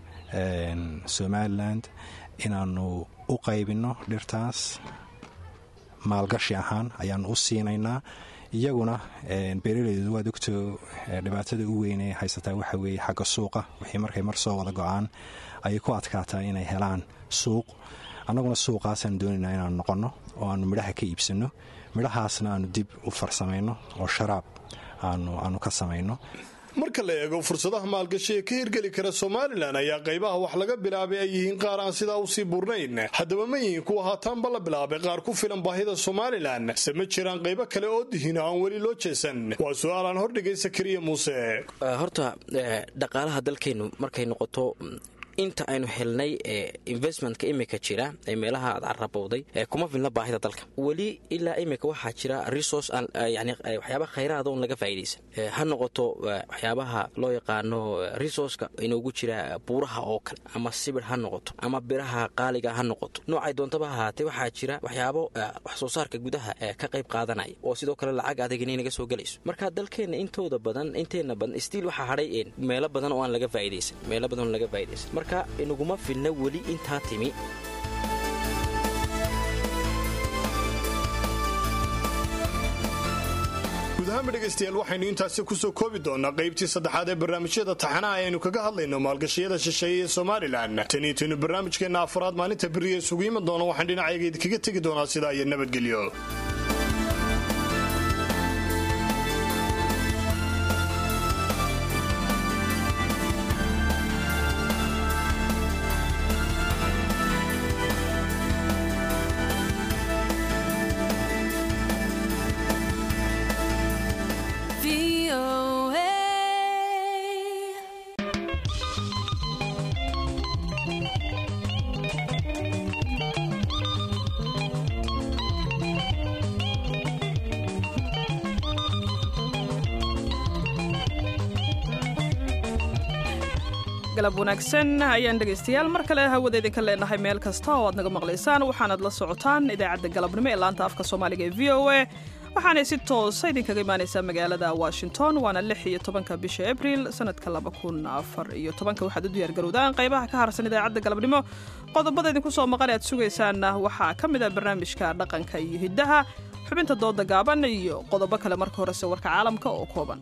Speaker 16: somalilan inaanu u qaybinno dhirtaas maalgashi ahaan ayaanu u siinaynaa iyaguna beeralaydu waad ogto dhibaatada u weyn ee haysataa waxa weeye xagga suuqa wixii markay mar soo wada go-aan ayay ku adkaataa inay helaan suuq annaguna suuqaasaan doonaynaa inaanu noqonno oo aanu midhaha ka iibsanno midhahaasna aanu dib u farsamayno oo sharaab aanu ka samayno
Speaker 11: marka la eego fursadaha maalgashi ee ka hirgeli kara somalilan ayaa qaybaha wax laga bilaabay ay yihiin qaar aan sidaa usii burnayn haddaba ma yihiin kuwa haataanba la bilaabay qaar ku filan baahida somalilan se ma jiraan qaybo kale oo dihin aan weli loo jeesan waa su-aal aan hordhigay sakariya muuse
Speaker 13: horta dhaqaalaha dalkeennu markay noqoto inta aynu helnay investmentka imika jira ee meelaha aad carabowday kuma filna baahida dalka weli ilaa imika waxaa jira resource yani waxyaaba khayraada un laga faa'idaysan ha noqoto waxyaabaha loo yaqaano resourceka inoogu jira buuraha oo kale ama sibir ha noqoto ama biraha qaaliga ha noqoto noocay doontaba ahaatee waxaa jira waxyaabo wax soo saarka gudaha ka qayb qaadanaya oo sidoo kale lacag adeegina naga soo gelayso marka dalkeenna intooda badan inteena badan stiil waxaa hadhay meelo badan oo aan laga faa'idaysan meelo badan oo laga faa'idaysan marka inaguma filna weli intaa timi
Speaker 11: guud ahaanba dhegaystayaal waxaynu intaasi kusoo koobi doonaa qaybtii saddexaad ee barnaamijyada taxanaha ayaynu kaga hadlayno maalgashiyada shisheeye ee somalilan taniitaynu barnaamijkeenna afraad maalinta beriya isugu iman doono waxaan dhinacayga idinkaga tegi doonaa sidaa iyo nabadgelyo
Speaker 2: galab wanaagsan ayaan dhegaystayaal mar kale hawada idinka leenahay meel kasta oo aad naga maqlaysaan waxaanaad la socotaan idaacadda galabnimo ee laanta afka soomaaliga ee v o a waxaanay si toosa idinkaga imaanaysaa magaalada washington waana lix iyo tobanka bisha abril sanadka laba kun afar iyo tobanka waxaad u diyaargarowdaan qaybaha ka harsan idaacadda galabnimo qodobada idinku soo maqan aad sugaysaanna waxaa ka mid ah barnaamijka dhaqanka iyo hiddaha xubinta dooda gaaban iyo qodobo kale marka horese warka caalamka oo kooban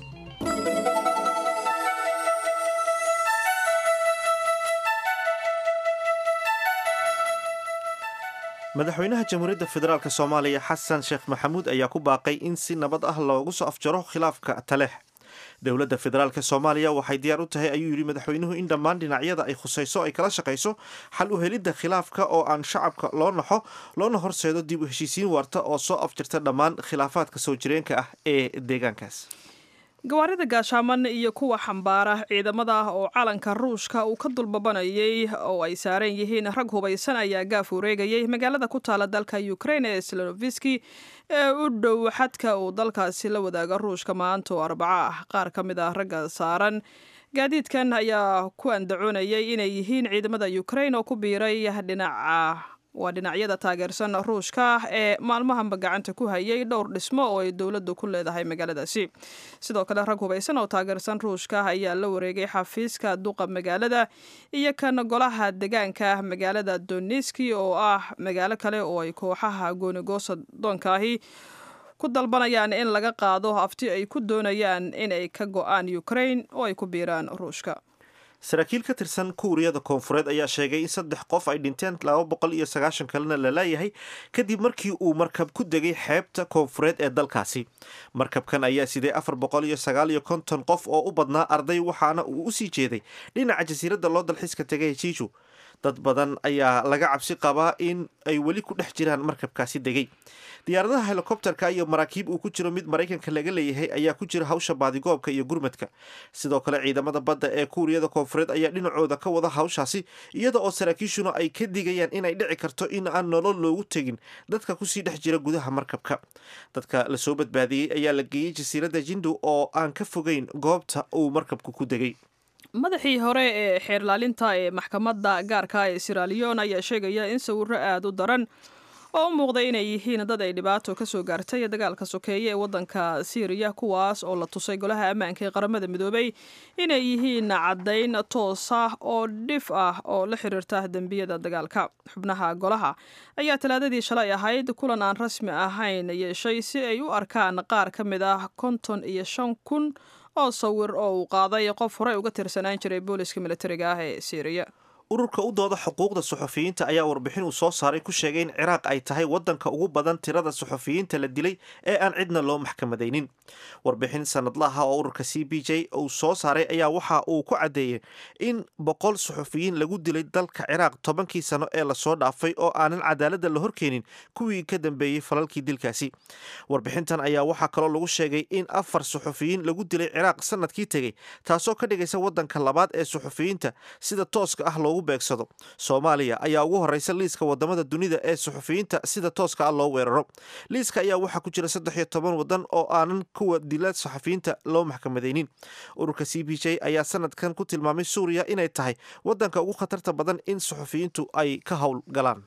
Speaker 1: madaxweynaha jamhuuriyadda federaalk soomaaliya xasan sheekh maxamuud ayaa ku baaqay in si nabad ah loogu soo afjaro khilaafka taleex dowladda federaalk soomaaliya waxay diyaar u tahay ayuu yidhi madaxweynuhu in dhammaan dhinacyada ay khusayso ay kala shaqayso xal u helidda khilaafka oo aan shacabka loo naxo loona horseedo dib u heshiisiin waarta oo soo afjirta dhammaan khilaafaadka soo jireenka ah ee deegaankaas
Speaker 2: gawaarida gaashaaman iyo kuwa xambaara ciidamada oo calanka ruushka uu ka dulbabanayay oo ay saaran yihiin rag hubaysan ayaa gaaf wareegayay magaalada ku taala dalka ukraine ee sloviski ee u dhow xadka uu dalkaasi la wadaaga ruushka maanta oo arbaco ah qaar ka mid ah ragga saaran gaadiidkan ayaa ku andacoonayay inay yihiin ciidamada ukraine oo ku biiray dhinaca waa dhinacyada taageersan ruushka ee maalmahanba gacanta ku hayay dhowr dhismo oo ay dowladdu ku leedahay magaaladaasi sidoo kale rag hubaysan oo taageersan ruushka ayaa la wareegay xafiiska duqa magaalada iyo kan golaha degaanka magaalada doniski oo ah magaalo kale oo ay kooxaha goonigoosa doonkaahi ku dalbanayaan in laga qaado afti ay ku doonayaan inay ka go-aan ukraine oo ay ku biiraan ruushka
Speaker 1: saraakiil ka tirsan kuuriyada koonfureed ayaa sheegay in saddex qof ay dhinteen laba boqol iyo sagaashan kalena la laayahay kadib markii uu markab ku degay xeebta koonfureed ee dalkaasi markabkan ayaa siday afar boqol iyo sagaal iyo konton qof oo u badnaa arday waxaana uu usii jeeday dhinaca jasiiradda loo dalxiiska tegay jiiju dad badan ayaa laga cabsi qabaa in ay weli ku dhex jiraan markabkaasi degay diyaaradaha helikobterka iyo maraakiib uu ku jiro mid maraykanka laga leeyahay ayaa ku jira hawsha baadigoobka iyo gurmadka sidoo kale ciidamada badda ee kuuriyada koonfureed ayaa dhinacooda ka wada hawshaasi iyada oo saraakiishuna ay ka digayaan inay dhici karto in aan nolol loogu tegin dadka kusii dhex jira gudaha markabka dadka lasoo badbaadiyey ayaa la geeyey jasiiradda jindu oo aan ka fogeyn goobta uu markabku ku degay
Speaker 2: madaxii hore ee xeerlaalinta ee maxkamadda gaarka ee siraliyon ayaa sheegaya in sawiro aada u daran oo u muuqday inay yihiin dad ay dhibaato ka soo gaartay dagaalka sokeeye ee waddanka siiriya kuwaas oo la tusay golaha ammaanka ee qaramada midoobay inay yihiin caddayn toos ah oo dhif ah oo la xiriirta dembiyada dagaalka xubnaha golaha ayaa talaadadii shalay ahayd kulan aan rasmi ahayn yeeshay si ay u arkaan qaar ka mid ah konton iyo shan kun oo sawir oo uu qaaday qof horey uga tirsanaan jiray booliska militariga ah ee siiriya
Speaker 1: ururka u dooda xuquuqda suxufiyiinta ayaa warbixin uu soo saaray ku sheegay in ciraaq ay tahay waddanka ugu badan tirada suxufiyiinta la dilay ee aan cidna loo maxkamadaynin warbixin sanadlaha oo ururka c b j uu soo saaray ayaa waxa uu ku caddeeyey in boqol suxufiyiin lagu dilay dalka ciraaq tobankii sano ee lasoo dhaafay oo aanan cadaaladda la horkeenin kuwii ka dambeeyey falalkii dilkaasi warbixintan ayaa waxaa kaloo lagu sheegay in afar suxufiyiin lagu dilay ciraaq sanadkii tegey taasoo ka dhigaysa waddanka labaad ee suxufiyiinta sida tooska ah loogu beegsado soomaaliya ayaa ugu horeysa liiska wadamada dunida ee suxufiyiinta sida tooska ah loo weeraro liiska ayaa waxaa ku jira saddex iyo toban wadan oo aanan kuwa dila saxufiyiinta loo maxkamadaynin ururka c b j ayaa sanadkan ku tilmaamay suuriya inay tahay wadanka ugu khatarta badan in suxufiyiintu ay ka howl galaan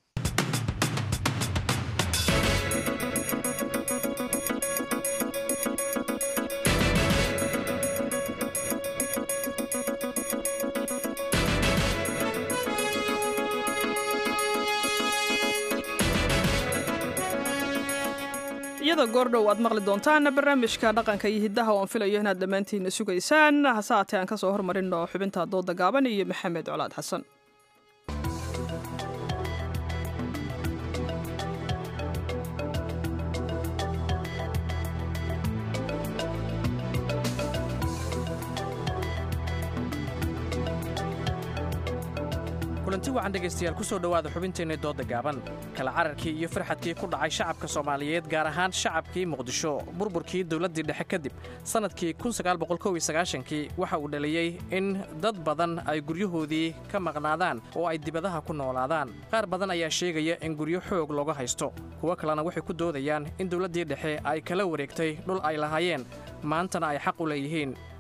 Speaker 2: iyada goordhow aad maqli doontaan barnaamijka dhaqanka iyo hiddaha oo aan filayo inaad dhammaantiinna sugaysaan hase haatee aan ka soo hormarinno xubinta dooda gaaban iyo maxamed colaad xasan
Speaker 17: kulanti wacan dhegaystayaal ku soo dhowaada xubinteenna dooda gaaban kala cararkii iyo farxadkii ku dhacay shacabka soomaaliyeed gaar ahaan shacabkii muqdisho burburkii dowladdii dhexe kadib sannadkii kii waxa uu dhaliyey in dad badan ay guryahoodii ka maqnaadaan oo ay dibadaha ku noolaadaan qaar badan ayaa sheegaya in guryo xoog looga haysto kuwo kalena waxay ku doodayaan in dowladdii dhexe ay kala wareegtay dhul ay lahaayeen maantana ay xaq u leeyihiin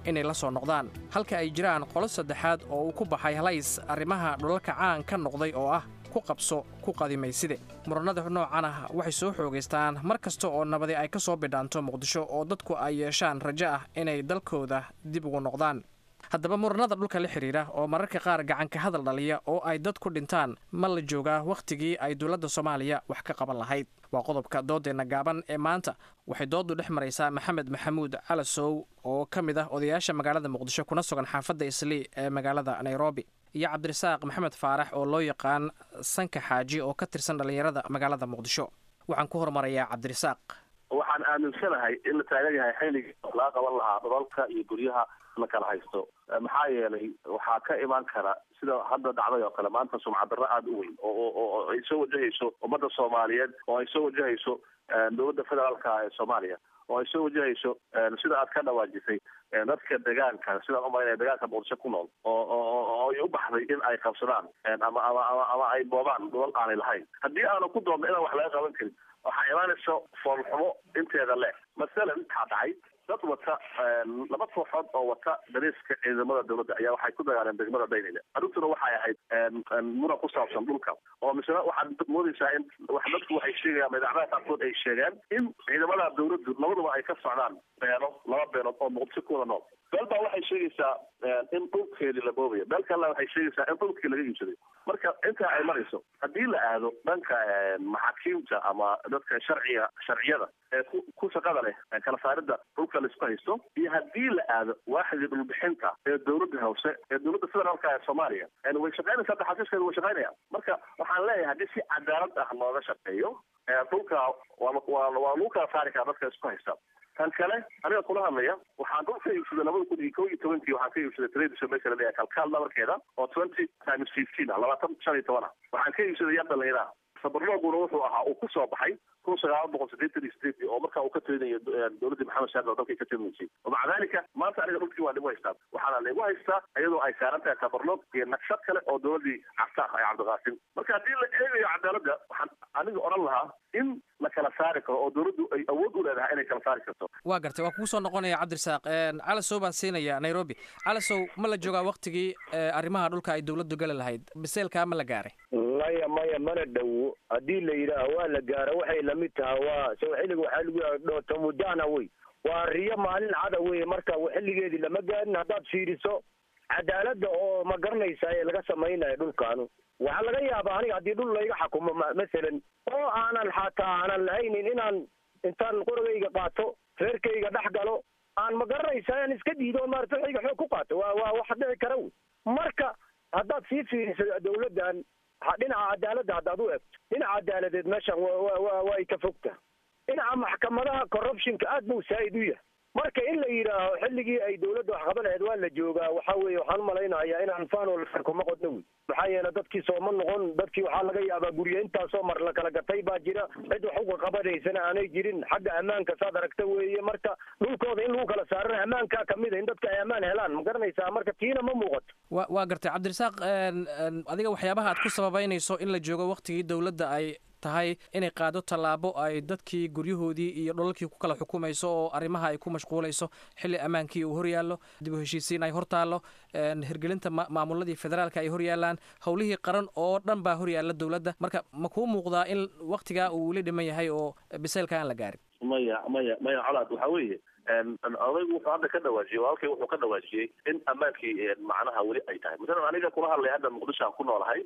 Speaker 17: inay la soo noqdaan halka ay jiraan qolo saddexaad oo uu ku baxay halays arrimaha dhulalka caan ka noqday oo ah ku qabso ku qadimayside muranada noocan ah waxay soo xoogaystaan mar kasta oo nabadi ay ka soo bidhaanto muqdisho oo dadku ay yeeshaan rajo ah inay dalkooda dib ugu noqdaan haddaba muranada dhulka la xidhiira oo mararka qaar gacanka hadal dhaliya oo ay dad ku dhintaan ma la joogaa wakhtigii ay dowladda soomaaliya wax ka qaban lahayd waa qodobka doodeenna gaaban ee maanta waxay dooddu dhex maraysaa maxamed maxamuud calasow oo ka mid ah odayaasha magaalada muqdisho kuna sugan xaafadda islii ee magaalada nairobi iyo cabdirasaaq maxamed faarax oo loo yaqaan sanka xaaji oo ka tirsan dhallinyarada magaalada muqdisho waxaan ku hormarayaa cabdirasaaq
Speaker 18: waxaan aaminsanahay in la taagan yahay xilligii laga qaban lahaa dhulalka iyo guryaha la kala haysto maxaa yeelay waxaa ka imaan kara sida hadda dhacday oo kale maanta sumcadarro aada u weyn oo oo ay soo wajahayso ummadda soomaaliyeed oo ay soo wajahayso dowladda federaalka ee soomaaliya oo ay soo wajahayso sida aad ka dhawaajisay dadka degaanka sidaan umaynaya degaanka muqdisho ku nool oo oo ay u baxday in ay qabsadaan ama ama ama ama ay boobaan dhulal aanay lahayn haddii aanu ku doodno inaan wax laga qaban karin waxaa imaanaysa foolxumo inteeda leh masalan waxaa dhacay dad wata laba kooxood oo wata dariiska ciidamada dowladda ayaa waxay ku dagaaleen degmada daynile arrintuna waxay ahayd muran ku saabsan dhulka oo misena waxaad moodaysaa in wax dadku waxay sheegayaan idaacadaha qaarkood ay sheegeen in ciidamada dowladdu labaduba ay ka socdaan beeno laba beenood oo muqdisho ku wada nool beel baa waxay sheegaysaa in dhulkeedii la boobayo beel kalena waxay sheegaysaa in dhulkii laga iibsaday marka intaa ay marayso haddii la aado dhanka maxaakiimta ama dadka sharciga sharciyada ee ku ku shaqada leh kala saaridda dhulka laisku haysto iyo haddii la aado waaxidii dhulbixinta ee dowladda hoose ee dowladda federaalka ee soomaaliya way shaqaynaysaa taxaasiiskeedu way shaqaynayaan marka waxaan leeyahay haddii si cadaalad ah looga shaqeeyo dhulka waa waa waa lagu kala saari karaa dadka isku haysta tan kale aniga kula hadlaya waxaan dhulka iibsaday labada kun iyo kow iyo tobankii waxaan ka iibsaday tradition meesha la leeyahay kalkaal dhabarkeeda oo twenty times fifteen ah labaatan shan iyo toban ah waxaan ka iibsaday yar dhalinyaraha sabarlooguna wuxuu ahaa uu ku soo baxay kun sagaal boqol sideetan iyo sideetii oo markaa uu ka talinayo dowladdii maxamed shaarl oo dalkay ka talinaysay maca dalika maanta aniga dhulkii waa ligu haystaa waxaana ligu haystaa iyadoo ay saaran tahay sabarloog iyo naqshad kale oo dowladdii cabta ah ee cabdiqaasim marka haddii la eegayo cadaaladda waxaan aniga odhan lahaa in la kala saari karo oo dowladdu ay awood u leedahay inay kala saari karto
Speaker 17: waa gartay waa kugu soo noqonaya cabdirasaaq calasow baan siinaya nairobi calasow ma la joogaa waktigii arrimaha dhulka ay dowladdu gala lahayd biseelkaa ma la gaaray
Speaker 19: maya maya mana dhowo haddii la yidhaaho waa la gaaro waxay lamid tahay waa soo xilliga waxaa lagu yaha dhootomudana wey waa riyo maalin cada wey marka xilligeedii lama gaarin haddaad fiiriso cadaaladda oo ma garanaysa ee laga samaynayo dhulkaanu waxaa laga yaabaa aniga haddii dhul layga xakumo masalan oo aanan xataa aanan lahaynin inaan intaan qorogayga qaato reerkayga dhex galo aan ma garanaysa aan iska diido maarata waxayga xoog ku qaato waa waa wax dhici kara wey marka haddaad sii fiiriso dowladdan dhinaca cadaaladda haddaad u egto dhinaca cadaaladeed meeshan wa way ka fogta dhinaca maxkamadaha corruptionka aad buu saa'id u yahay marka in la yidhaaho xilligii ay dowladda wax qaban lahayd waa la joogaa waxa weeye waxaan umalaynayaa inaan faanol kuma qodno wey maxaa yeele dadkii sooma noqon dadkii waxaa laga yaabaa guryo intaasoo mar la kala gatay baa jira cid wax uga qabanaysana aanay jirin xagga ammaanka saad aragta weeye marka dhulkooda in lagu kala saarana ammaankaa kamid a in dadka ay ammaan helaan ma garanaysaa marka tiina ma muuqato
Speaker 17: wa waa gartay cabdirasaaq adiga waxyaabaha aad ku sababeynayso in la joogo waktigii dowladda ay tahay inay qaado tallaabo ay dadkii guryahoodii iyo dholalkii ku kala xukumayso oo arrimaha ay ku mashquulayso xilli ammaankii uu horyaallo dib u heshiisiin ay hortaallo hirgelinta maamuladii federaalka ay horyaalaan howlihii qaran oo dhan baa horyaalla dowladda marka ma kuu muuqdaa in waktigaa uu weli dhiman yahay oo biseylka aan la gaarin
Speaker 18: maya maya maya colaad waxaa weeye odaygu wuxuu hadda ka dhawaajiyey walaalkay wuxuu ka dhawaajiyey in ammaankii macnaha weli ay tahay masalan aniga kula hadlay hadda muqdisho aan ku noolahay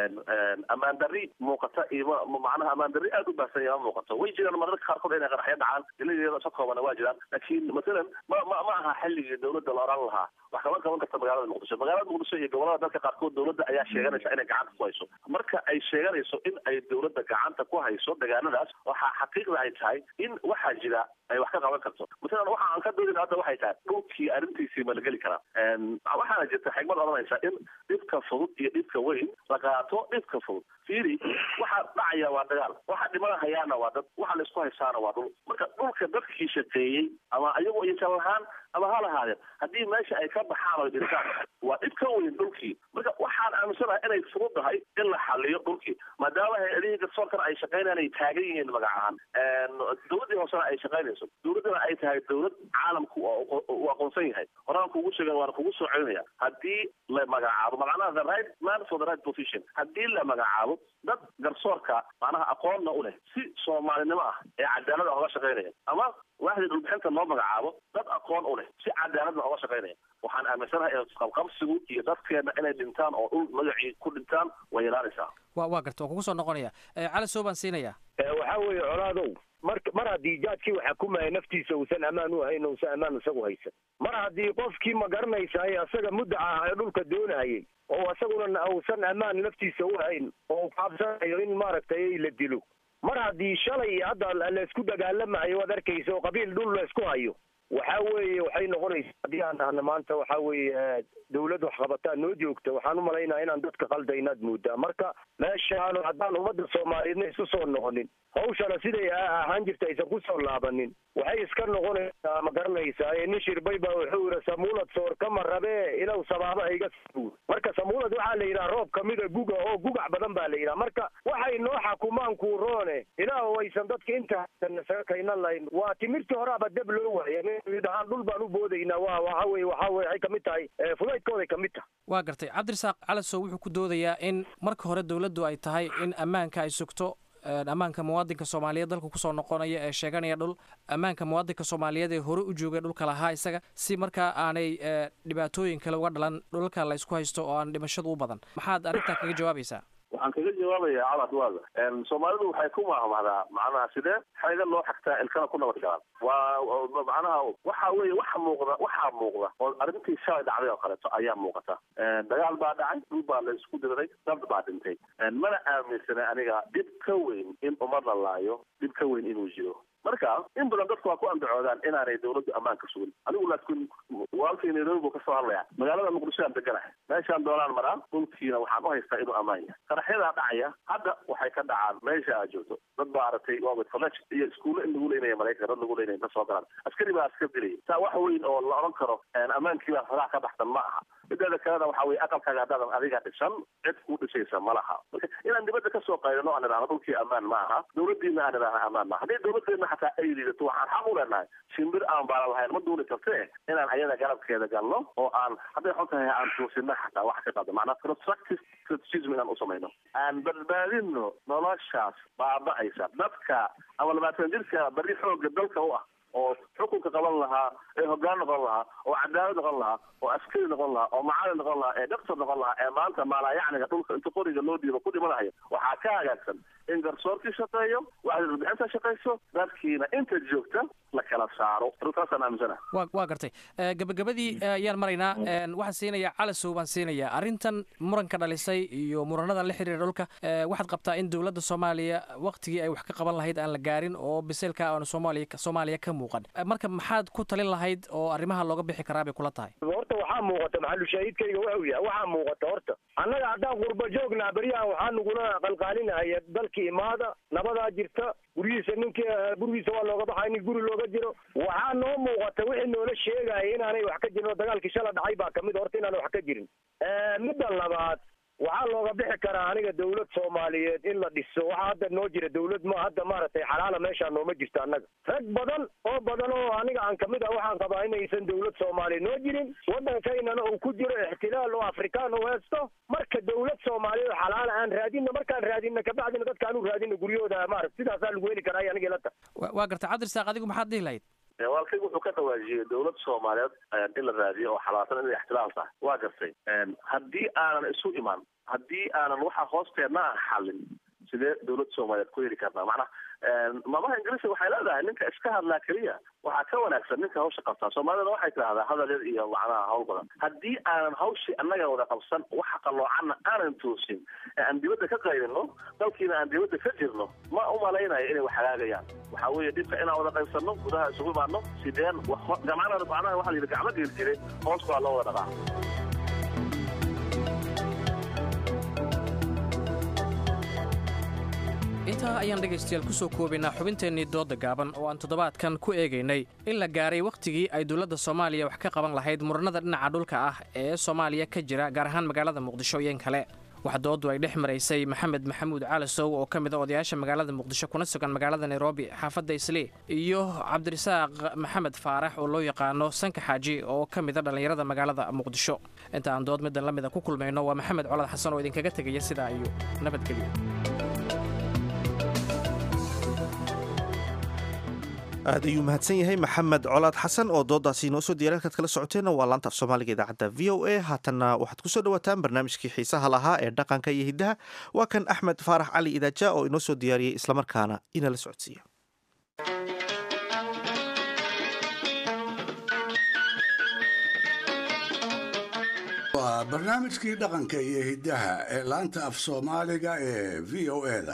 Speaker 18: ammaan darri muuqata iyo macnaha ammaan darri aad u baahsan ya ma muuqato way jiraan mararka qaarkood inay qaraxyo dhacaan iladeeda sa koobana waa jiraan laakiin masalan ma ma ma aha xilligii dowladda la oran lahaa wax kama qaban karta magaalada muqdisho magaalada muqdisho iyo gobolada dalka qaarkood dowladda ayaa sheeganaysa inay gacanta ku hayso marka ay sheeganayso in ay dowladda gacanta ku hayso deegaanadaas waxaa xaqiiqda ay tahay in waxaa jira ay wax ka qaban karto masalan waxa aan ka doodin hadda waxay tahay dhulkii arrintiisii ma la geli karaa waxaana jirta xigmad odhanaysa in dhibka fudud iyo dhibka weyn la qaato dhibka fudud fiiri waxa dhacaya waa dagaal waxa dhimada hayaana waa dad waxa la isku haystaana waa dhul marka dhulka dadkii shaqeeyey ama ayagu aysan lahaan ama ha lahaadeen haddii meesha ay ka baxaan oy dhintaan waa dhib ka weyn dhulkii marka waxaan aaminsanahay inay fududahay in la xaliyo dhulkii maadaama hay-adihii garsoorkana ay shaqaynayaan ay taagan yihiin magac ahaan dowladdii hoosena ay shaqaynayso dowladdana ay tahay dowlad caalamku uu aqoonsan yahay horaan kugu sheegen waana kugu soo celinaya haddii la magacaabo macnaha the right man for the right position haddii la magacaabo dad garsoorka macnaha aqoonna u leh si soomaalinimo ah ee cadaalada oga shaqaynaya ama waaxdii dhulbixinta loo magacaabo dad aqoon u leh si cadaaladna oga shaqaynaya waxaan aaminsanahay qabqabsigu iyo dadkeena inay dhintaan oo dhul magacii ku dhintaan way yaraanaysaa
Speaker 17: wa waa garta waan kugu soo noqonaya cali soo baan siinaya
Speaker 19: waxaa weeye colaadow mar mar haddii jaadkii waxa kumaya naftiisa uusan ammaan u hayn uusan ammaan isagu haysan mar haddii qofkii ma garanaysaay asaga muddaca ah ee dhulka doonayay oo isaguna uusan ammaan naftiisa u hayn oo kaabsanayo in maaragtay la dilo mar haddii shalay iyo hadda laysku dagaalamayo waad arkaysa oo qabiil dhul laysku hayo waxa weeye waxay noqonaysaa haddii aan dhahna maanta waxa weeye dawlad wax qabataa noo joogta waxaan umalaynaa inaan dadka qaldaynaad moodaa marka meeshaan haddaan ummadda soomaaliyeedna isu soo noqonin hawshana siday ahaan jirta aysan ku soo laabanin waxay iska noqonaysaa ma garanaysaa nin shirbay baa wuxuu yidhi samuulad soor kama rabee ilow sabaaba iga sabuur marka samuulad waxaa la yidhaha roob kamida guga oo gugac badan baa la yidhaha marka waxay noo xakumaan kuuroone ilaah aysan dadka inta isaga kaynan lahayn waa timirtii horaaba deb loo waaya dhahaan dhul baan u boodaynaa waa waxa weye waxa weye waxay kamid tahay fudaydkooday kamid tahay
Speaker 17: waa gartay cabdirasaaq calasow wuxuu ku doodayaa in marka hore dowladdu ay tahay in ammaanka ay sugto ammaanka muwaadinka soomaaliyeed dalka kusoo noqonaya ee sheeganaya dhul ammaanka muwaadinka soomaaliyeed ee hore u joogay dhulka lahaa isaga si markaa aanay dhibaatooyin kale uga dhalan dhulalka la isku haysto oo aan dhimashadu u badan maxaad arrintaa kaga jawaabaysaa
Speaker 18: waxaan kaga jawaabaya calad waaga soomaalidu waxay ku mahmahdaa macnaha sidee xeega loo xagtaa ilkana ku nabad galaan waa macnaha waxa weeye waxa muuqda waxaa muuqda oo arrintii shalay dhacday oo kaleeto ayaa muuqata dagaal baa dhacay dhul baa la isku diriray dad baa dhintay mana aaminsana aniga dhib ka weyn in ummad la laayo dhib ka weyn inuu jiro marka in badan dadku waa ku andacoodaan inaanay dawladdu ammaanka sugin anigu laakiin walkii nairobi buu kasoo hadlaya magaalada muqdisho aan deganahay meeshaan doonaan maraa dhulkiina waxaan u haystaa inuu ammaan yahay qaraxyadaa dhacaya hadda waxay ka dhacaan meesha aad joogto dad baa aragtay wabit college iyo iskuulle in lagu leynaya maraykanka dad lagu leynaya kasoo galaan askari baa askar dilaya saa wax weyn oo la odhan karo ammaankii baa faraha ka baxsan ma aha mideeda kalena waxa weye aqalkaaga haddaadan adiga dhisan cid kuu dhisaysa ma laha marka inaan dibadda kasoo qaydano aan idhaahno dhulkii ammaan ma aha dawladdiina aan idhaahno ammaan maaha haddii dawladdeena xataa ay liidato waxaan xaq u leenahay shimbir aan baalan lahayn ma duuli kartee inaan ayada garabkeeda galno oo aan hadday xun tahay aan tuusino xataa wax ka qado macnaa constructive criticism inaan u samayno aan badbaadino noloshaas baaba'aysa dadka ama labaatan jirka beri xooga dalka u ah oo xukunka qaban lahaa ee hoggaan noqon lahaa oo cadaalad noqon lahaa oo askari noqon lahaa oo macalin noqon lahaa ee doctor noqon lahaa ee maanta maalaayacniga dhulka inta qoriga loo dhiibo ku dhimanaya waxaa ka hagaagsan in garsoorkii shaqeeyo waxda warbixinta shaqayso dadkiina inta joogta la kala saaro arrintaasaan aaminsana
Speaker 17: wa waa gartay gabagabadii ayaan maraynaa waxaan siinayaa calasow baan siinayaa arrintan muranka dhalisay iyo muranadan la xiriira dhulka waxaad qabtaa in dowladda soomaaliya waktigii ay wax ka qaban lahayd aan la gaarin oo biseylka aanu soomaaliya soomaaliya ka muuqan marka maxaad ku talin lahayd oo arrimaha looga bixi karaa bay kula tahay
Speaker 19: horta waxaa muuqata maxalu shahiidkayga wuxuu yahay waxaa muuqata horta annaga haddaan qurba joognaa beryahan waxaa nagula qalqaalinaya dalki imaada nabadaa jirta guryihiisa ninkii gurigiisa waa looga baxay nin guri looga jiro waxaa noo muuqata wixii noola sheegaya inaanay wax ka jirin oo dagaalkii shala dhacay baa kamid horta inaanay wax ka jirin midda labaad waxaa looga bixi karaa aniga dawlad soomaaliyeed in la dhiso waxaa hadda noo jira dawlad ma hadda maaragtay xalaala meeshaa nooma jirto annaga rag badan oo badan oo aniga aan kamid ah waxaan qabaa inaysan dawlad soomaaliya noo jirin waddankaynana uu ku jiro ixtilaal oo afrikaan u heesto marka dawlad soomaaliyeed oo xalaala aan raadino markaan raadino kabacdina dadkaan u raadino guryahooda maarata sidaasaa lagu heli karaa aniga ila tahay
Speaker 17: waa garta cabdirasaaq adigu maxaad dhihi lahayd
Speaker 18: walkayg wuxuu ka dhawaajiyey dawlad soomaaliyeed in la raadiyo oo xalaatan inay ixtilaal tahay waa gartay haddii aanan isu iman haddii aanan waxa hoosteedna aan xallin sidee dawlad soomaaliyeed ku heli karnaa macnaha maamaha ingiriiska waxay leedahay ninka iska hadlaa keliya waxaa ka wanaagsan ninka hawsha qabtaa soomaalidana waxay tidhahdaa hadal yar iyo macnaha hawl badan haddii aanan hawshii annaga wada qabsan waxa qaloocanna aanan toosin ee aan dibadda ka qaydino dalkiina aan dibadda ka jirno ma u malaynayo inay wax hagaagayaan waxaa weeye dhibka inaan wada qaybsanno gudaha isugu imaano sideen gamcana macnaha waxa la yidhi gacmo geeli jiray hoos baa loo wada dhaqaa
Speaker 17: intaa ayaan dhegaystayaal ku soo koobaynaa xubinteennii doodda gaaban oo aan toddobaadkan ku eegaynay in la gaaray wakhtigii ay dowladda soomaaliya wax ka qaban lahayd murannada dhinaca dhulka ah ee soomaaliya ka jira gaar ahaan magaalada muqdisho iyo in kale wax dooddu ay dhex maraysay maxamed maxamuud caalasow oo ka mid a odayaasha magaalada muqdisho kuna sugan magaalada nairobi xaafadda islii iyo cabdirasaaq maxamed faarax oo loo yaqaano sanka xaaji oo ka mid a dhallinyarada magaalada muqdisho inta aan dood middan la mida ku kulmayno waa maxamed colad xasan oo idinkaga tegaya sidaa iyo nabadgelyo
Speaker 1: aad ayuu mahadsan yahay maxamed colaad xasan oo doodaasi inoo soo diyara halkaad kala socoteenna waa laanta af soomaaliga idaacadda v o a haatanna waxaad kusoo dhawaataan barnaamijkii xiisaha lahaa ee dhaqanka iyo hiddaha waa kan axmed faarax cali idaaja oo inoo soo diyaariyey islamarkaana inala socodsiiya
Speaker 4: waa barnaamijkii dhaqanka iyo hiddaha ee laanta af soomaaliga ee v o eda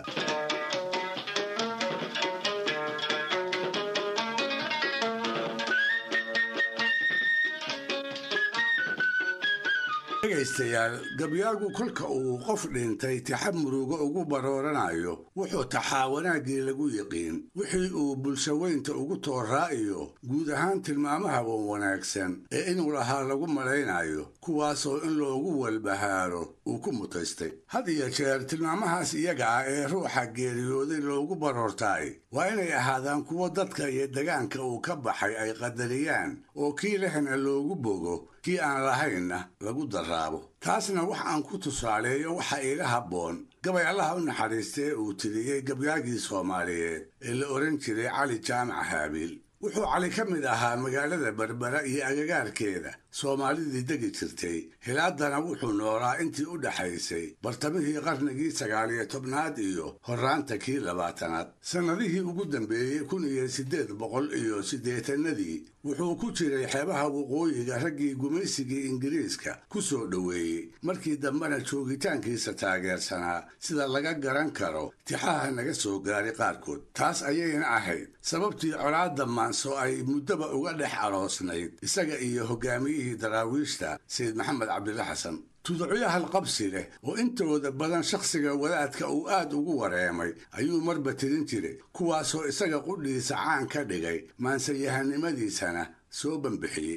Speaker 4: dhegaystayaal gabyaagu kolka uu qof dhintay taxab murugo ugu barooranayo wuxuu taxaa wanaaggii lagu yiqiin wixii uu bulshaweynta ugu tooraa'iyo guud ahaan tilmaamaha wan wanaagsan ee inuu lahaa lagu malaynayo kuwaasoo in loogu walbahaaro uu ku mutaystay had iyo jeer tilmaamahaas iyaga ah ee ruuxa geeriyooday loogu baroortaay waa inay ahaadaan kuwo dadka iyo degaanka uu ka baxay ay qadariyaan oo kii lehna loogu bogo kii aan lahaynna lagu daraabo taasna wax aan ku tusaaleeyo waxa iila habboon gabay allaha u naxariista ee uu tiriyey gabyaagii soomaaliyeed ee la odhan jiray cali jaamac haabiil wuxuu cali ka mid ahaa magaalada berbera iyo agagaarkeeda soomaalidii degi jirtay hilaadana wuxuu noolaa intii u dhaxaysay bartamihii qarnigii sagaaliyo tobnaad iyo horraanta kii labaatanaad sannadihii ugu dambeeyey kun iyo siddeed boqol iyo siddeetanadii wuxuu ku jiray xeebaha waqooyiga raggii gumaysigii ingiriiska ku soo dhoweeyey markii dambena joogitaankiisa taageersanaa sida laga garan karo tixaha naga soo gaaray qaarkood taas ayayna ahayd sababtii colaadda maanso ay muddoba uga dhex aroosnayd isaga iyo hogaamiyihii daraawiishta sayid maxamed cabdilla xasan tuducyahal qabsi leh oo intooda badan shakhsiga wadaadka uu aad ugu wareemay ayuu marba tirin jiray kuwaasoo isaga qudhiisa caan ka dhigay maansayahanimadiisana soo bambixiyey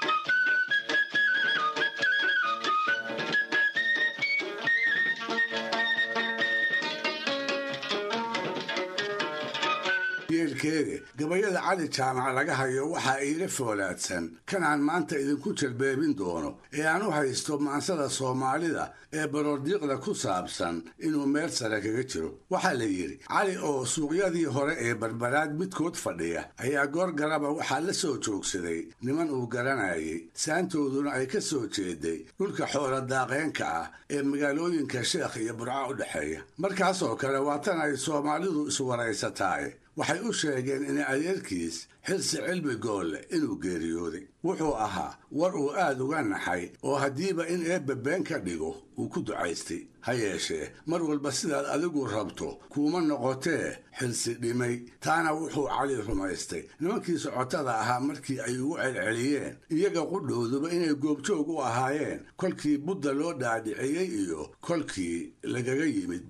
Speaker 4: yeelkeede gabayada cali jaamac laga hayo waxaa iila foolaadsan kanaan maanta idinku jalbeebin doono ee aan u haysto maansada soomaalida ee baroordiiqda ku saabsan inuu meel sare kaga jiro waxaa la yidhi cali oo suuqyadii hore ee barbaraad midkood fadhiya ayaa goor garaba waxaa la soo joogsaday niman uu garanayay saantooduna ay ka soo jeeday dhulka xoola daaqeenka ah ee magaalooyinka sheekh iyo burco u dhexeeya markaasoo kale waa tan ay soomaalidu iswaraysataay waxay u sheegeen in adeerkiis xilsi cilmi goolle inuu geeriyooday wuxuu ahaa war uu aad uga naxay oo haddiiba in eebbe been ka dhigo uu ku ducaystay ha yeeshee mar walba sidaad adigu rabto kuuma noqotee xilsi dhimay taana wuxuu cali rumaystay nimankii socotada ahaa markii ay ugu celceliyeen iyaga qudhowduba inay goobjoog u ahaayeen kolkii budda loo dhaadhiciyey iyo kolkii lagaga yimid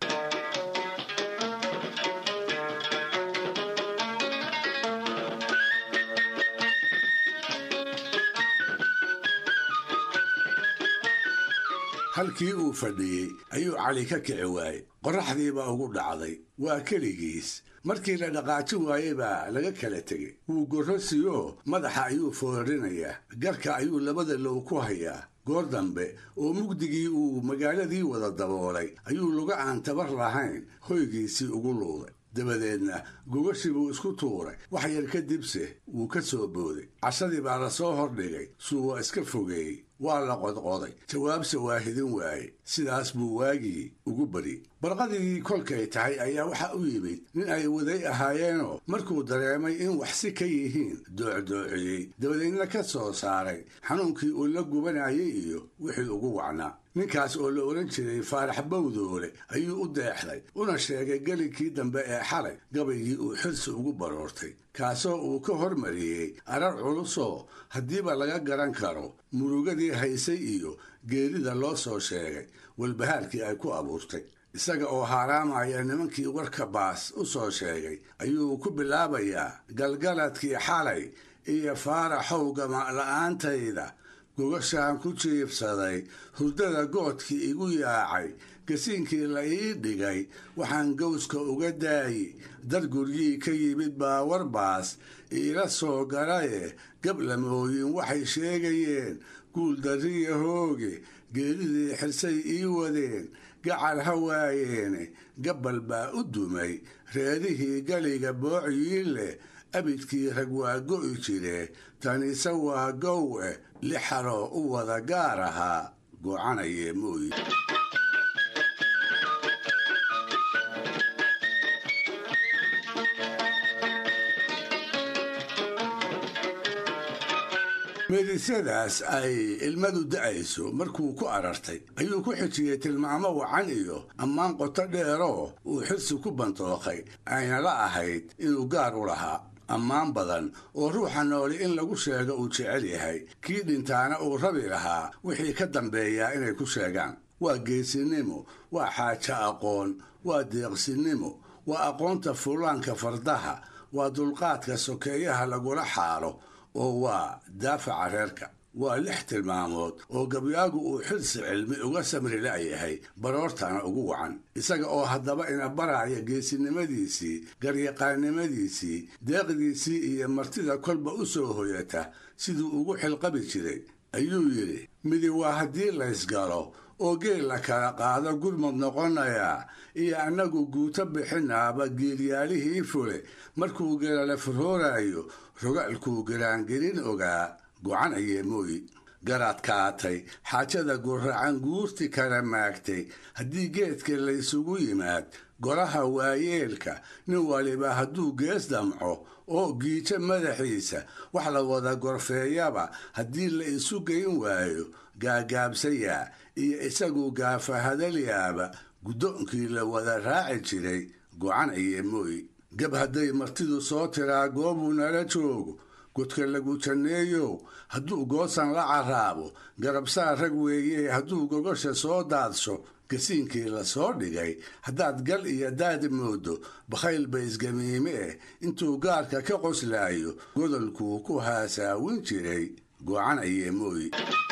Speaker 4: halkii uu fadhiyey ayuu cali ka kici waayey qorraxdiibaa ugu dhacday waa keligiis markii la dhaqaajin waayey baa laga kala tegey wuu gorrosiyo madaxa ayuu foorinayaa garka ayuu labada low ku hayaa goor dambe oo mugdigii uu magaaladii wada daboolay ayuu luga aan tabar lahayn hoygiisii ugu luuday dabadeedna gogashii buu isku tuuray wax yar kadibse wuu ka soo booday cashadii baa la soo hordhigay suu waa iska fogeeyey waa la qodqoday jawaabse waa hidin waaye sidaas buu waagii ugu bariyey barqadii kolkay tahay ayaa waxa u yimid nin ay waday ahaayeenoo markuu dareemay in wax si ka yihiin doocdoociyey dabadeedna ka soo saaray xanuunkii uu la gubanayay iyo wixii ugu wacnaa ninkaas oo la odhan jiray faarax bawdoole ayuu u deexday una sheegay gelinkii dambe ee xalay gabaygii uu xirsi ugu baroortay kaasoo uu ka hormariyey arar culusoo haddiiba laga garan karo murugadii haysay iyo geerida loo soo sheegay walbahaarkii ay ku abuurtay isaga oo haaraamaya nimankii warka baas u soo sheegay ayuu ku bilaabayaa galgaladkii xalay iyo faaraxow gama'la'aantayda gogashaan ku jiibsaday hurdada goodkii igu yaacay gasiinkii la ii dhigay waxaan gowska uga daayi dar guryii ka yimid baa warbaas iila soo galaye gablamooyin waxay sheegayeen guuldarriya hooge geeridii xirsay ii wadeen gacal ha waayeene gabbal baa u dumay reerihii galiga boociyii leh abidkii rag waa go'i jire tanise waa gowe lixaroo u wada gaar ahaa gocanayee mooyi meedisadaas ay ilmadu da'ayso markuu ku arartay ayuu ku xijiyey tilmaamo wacan iyo ammaan qoto dheeroo uu xirsi ku bantookay ayna la ahayd inuu gaar u lahaa ammaan badan oo ruuxa nooli in lagu sheego uu jecel yahay kii dhintaana uu rabi lahaa wixii ka dambeeyaa inay ku sheegaan waa geesinimo waa xaajo aqoon waa deeqsinimo waa aqoonta fullaanka fardaha waa dulqaadka sokeeyaha lagula xaalo oo waa daafaca reerka waa lix tilmaamood oo gabyaagu uu xilsi cilmi uga samri la'yahay baroortana ugu wacan isaga oo haddaba ina baraya geesinimadiisii garyaqaannimadiisii deeqdiisii iyo martida kolba u soo hoyata siduu ugu xilqabi jiray ayuu yidhi midi waa haddii laysgalo oo geel la kala qaado gurmud noqonayaa iyo annagu guuto bixinaaba geelyaalihii fule markuu gelale furhooraayo rogaalkuu garaangelin ogaa gocan ayee mooyi garaad kaatay xaajada guracan guurti kala maagtay haddii geedka laysugu yimaad golaha waayeelka nin waliba hadduu gees damco oo giijo madaxiisa wax la wada gorfeeyaba haddii la isu geyn waayo gaagaabsayaa iyo isagu gaafahadalyaaba guddoonkii la wada raaci jiray gocan ayee mooyi gab hadday martidu soo tiraa goobuu nala joogo godka lagu janneeyow hadduu goosan la carraabo garabsaa rag weeye hadduu gogosha soo daadsho gasiinkii la soo dhigay haddaad gal iyo daad moodo bakhayl ba isgamiime eh intuu gaarka ka qoslaayo godolkuu ku haasaawin jiray gocan ayee mooyi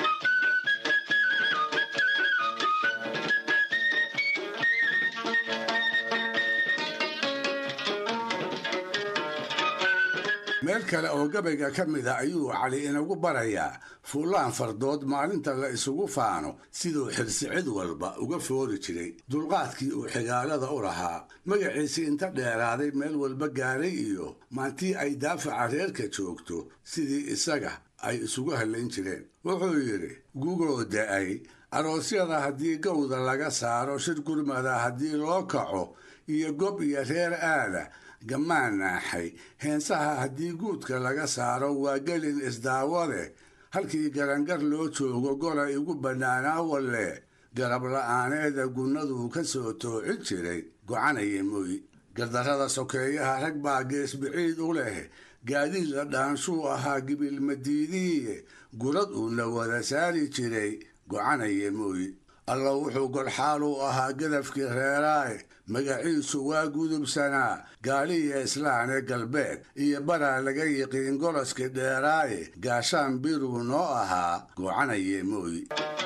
Speaker 4: meel kale oo gabayga ka mid a ayuu cali inagu barayaa fuullaan fardood maalinta la isugu faano siduu xirsi cid walba uga foori jiray dulqaadkii uu xigaalada u lahaa magaciisii inta dheeraaday meel walba gaaray iyo maantii ay daafaca reerka joogto sidii isaga ay isugu hallayn jireen wuxuu yidhi gugoo da'ay aroosyada haddii gowda laga saaro shir gurmada haddii loo kaco iyo gob iyo reer aada gammaan naaxay heensaha haddii guudka laga saaro waa gelin isdaawade halkii garangar loo joogo gola igu bannaanaa walle garab la'aaneeda gunnaduu ka soo toocin jiray gocanaya mooyi gardarrada sokeeyaha rag baa gees biciid u leh gaadiid la dhaanshuu ahaa gibilmadiidiiye gurad uuna wada saari jiray gocanaya mooyi alla wuxuu golxaal u ahaa gadafkii reeraae magaciisu waa gudubsanaa gaaliya islaane galbeed iyo baraa laga yiqiin goloskii dheeraaye gaashaan biruu noo ahaa goocanaye mooyi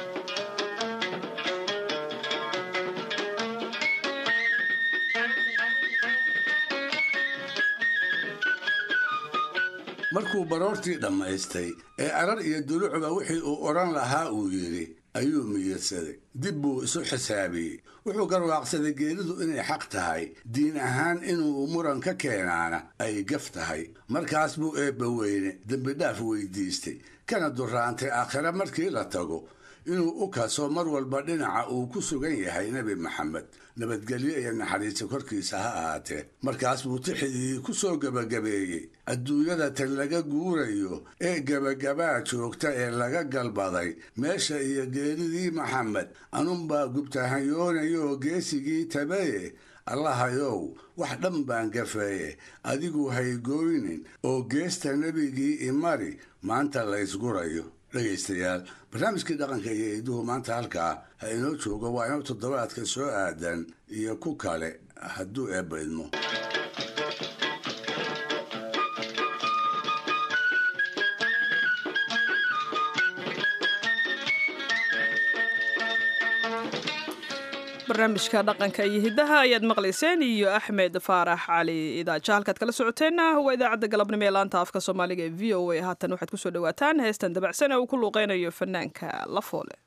Speaker 4: markuu baroortii dhammaystay ee arar iyo dulucba wixii uu odhan lahaa uu yidhi ayuu miyirsaday dib buu isu xisaabiyey wuxuu garwaaqsaday geeridu inay xaq tahay diin ahaan inuu muran ka keenaana ay gaf tahay markaas buu eebba weyne dembidhaaf weydiistay kana duraantay aakhire markii la tago inuu u kaso mar walba dhinaca uu ku sugan yahay nebi maxamed nabadgelyo iyo naxariisi korkiisa ha ahaatee markaas buu tixidii ku soo gebagabeeyey adduunyada tan laga guurayo ee gebagabaa joogta ee laga galbaday meesha iyo geeridii maxamed anunbaa gubtahanyoonayoo geesigii tabaye allahayow wax dhan baan gafeeye adigu haygooynin oo geesta nebigii imari maanta laysgurayo dhegaystayaal barnaamijkii dhaqanka iyo iduhu maanta halkaa ha inoo joogo waa inoo toddobaadka soo aadan iyo ku kale hadduu eebba idmo
Speaker 2: barnaamijka dhaqanka iyo hiddaha ayaad maqlayseen iyo axmed faarax cali idaaja halkaad kala socoteenna waa idaacadda galabnimo ee laanta afka soomaaliga ee v o a haatan waxaad kusoo dhawaataan heestan dabacsan ee uu ku luuqeynayo fanaanka lafoole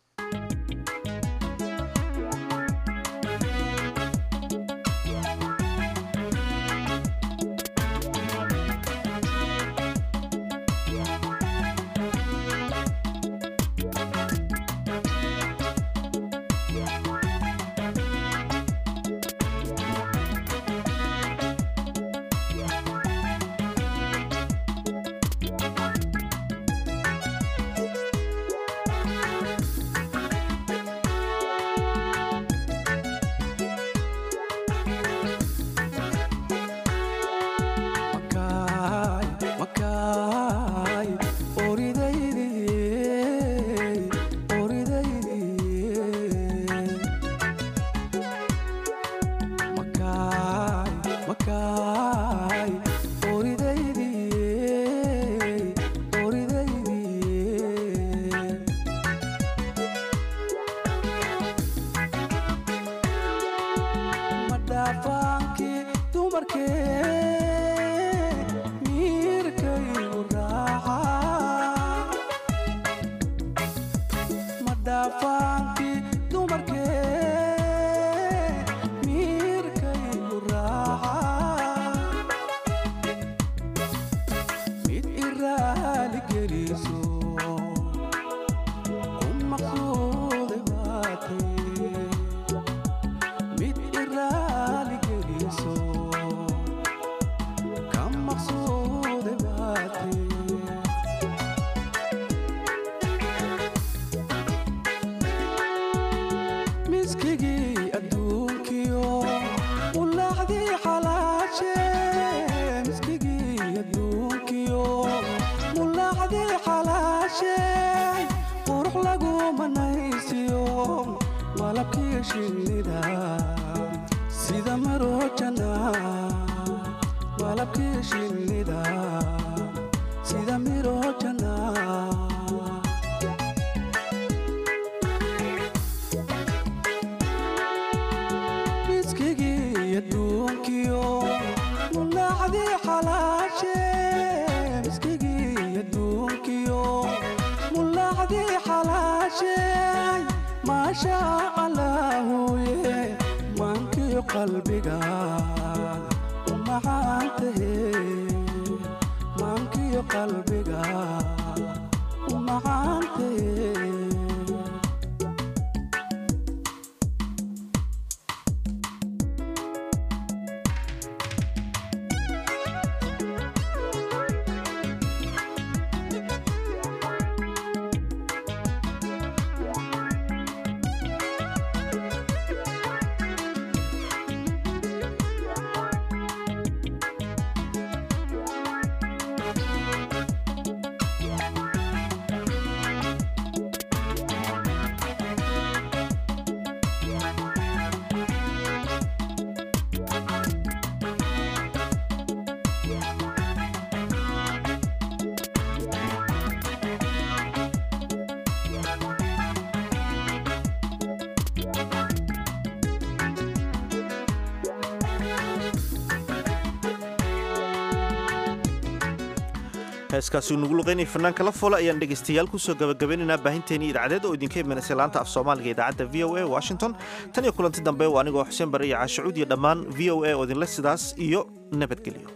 Speaker 1: heeskaasi uu nagu luqaynaya fanaanka la foole ayaan dhegaystayaal kusoo gabagabaynaynaa baahinteennii idaacadeed oo idinka imanaysa laanta af soomaaliga idaacadda v o a washington tan iyo kulanti dambe waa anigoo xuseen bare iyo caashacuud iyo dhammaan v o a oo idinle sidaas iyo nabadgelyo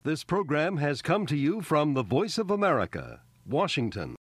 Speaker 20: This program has come to you from the Voice of America, Washington.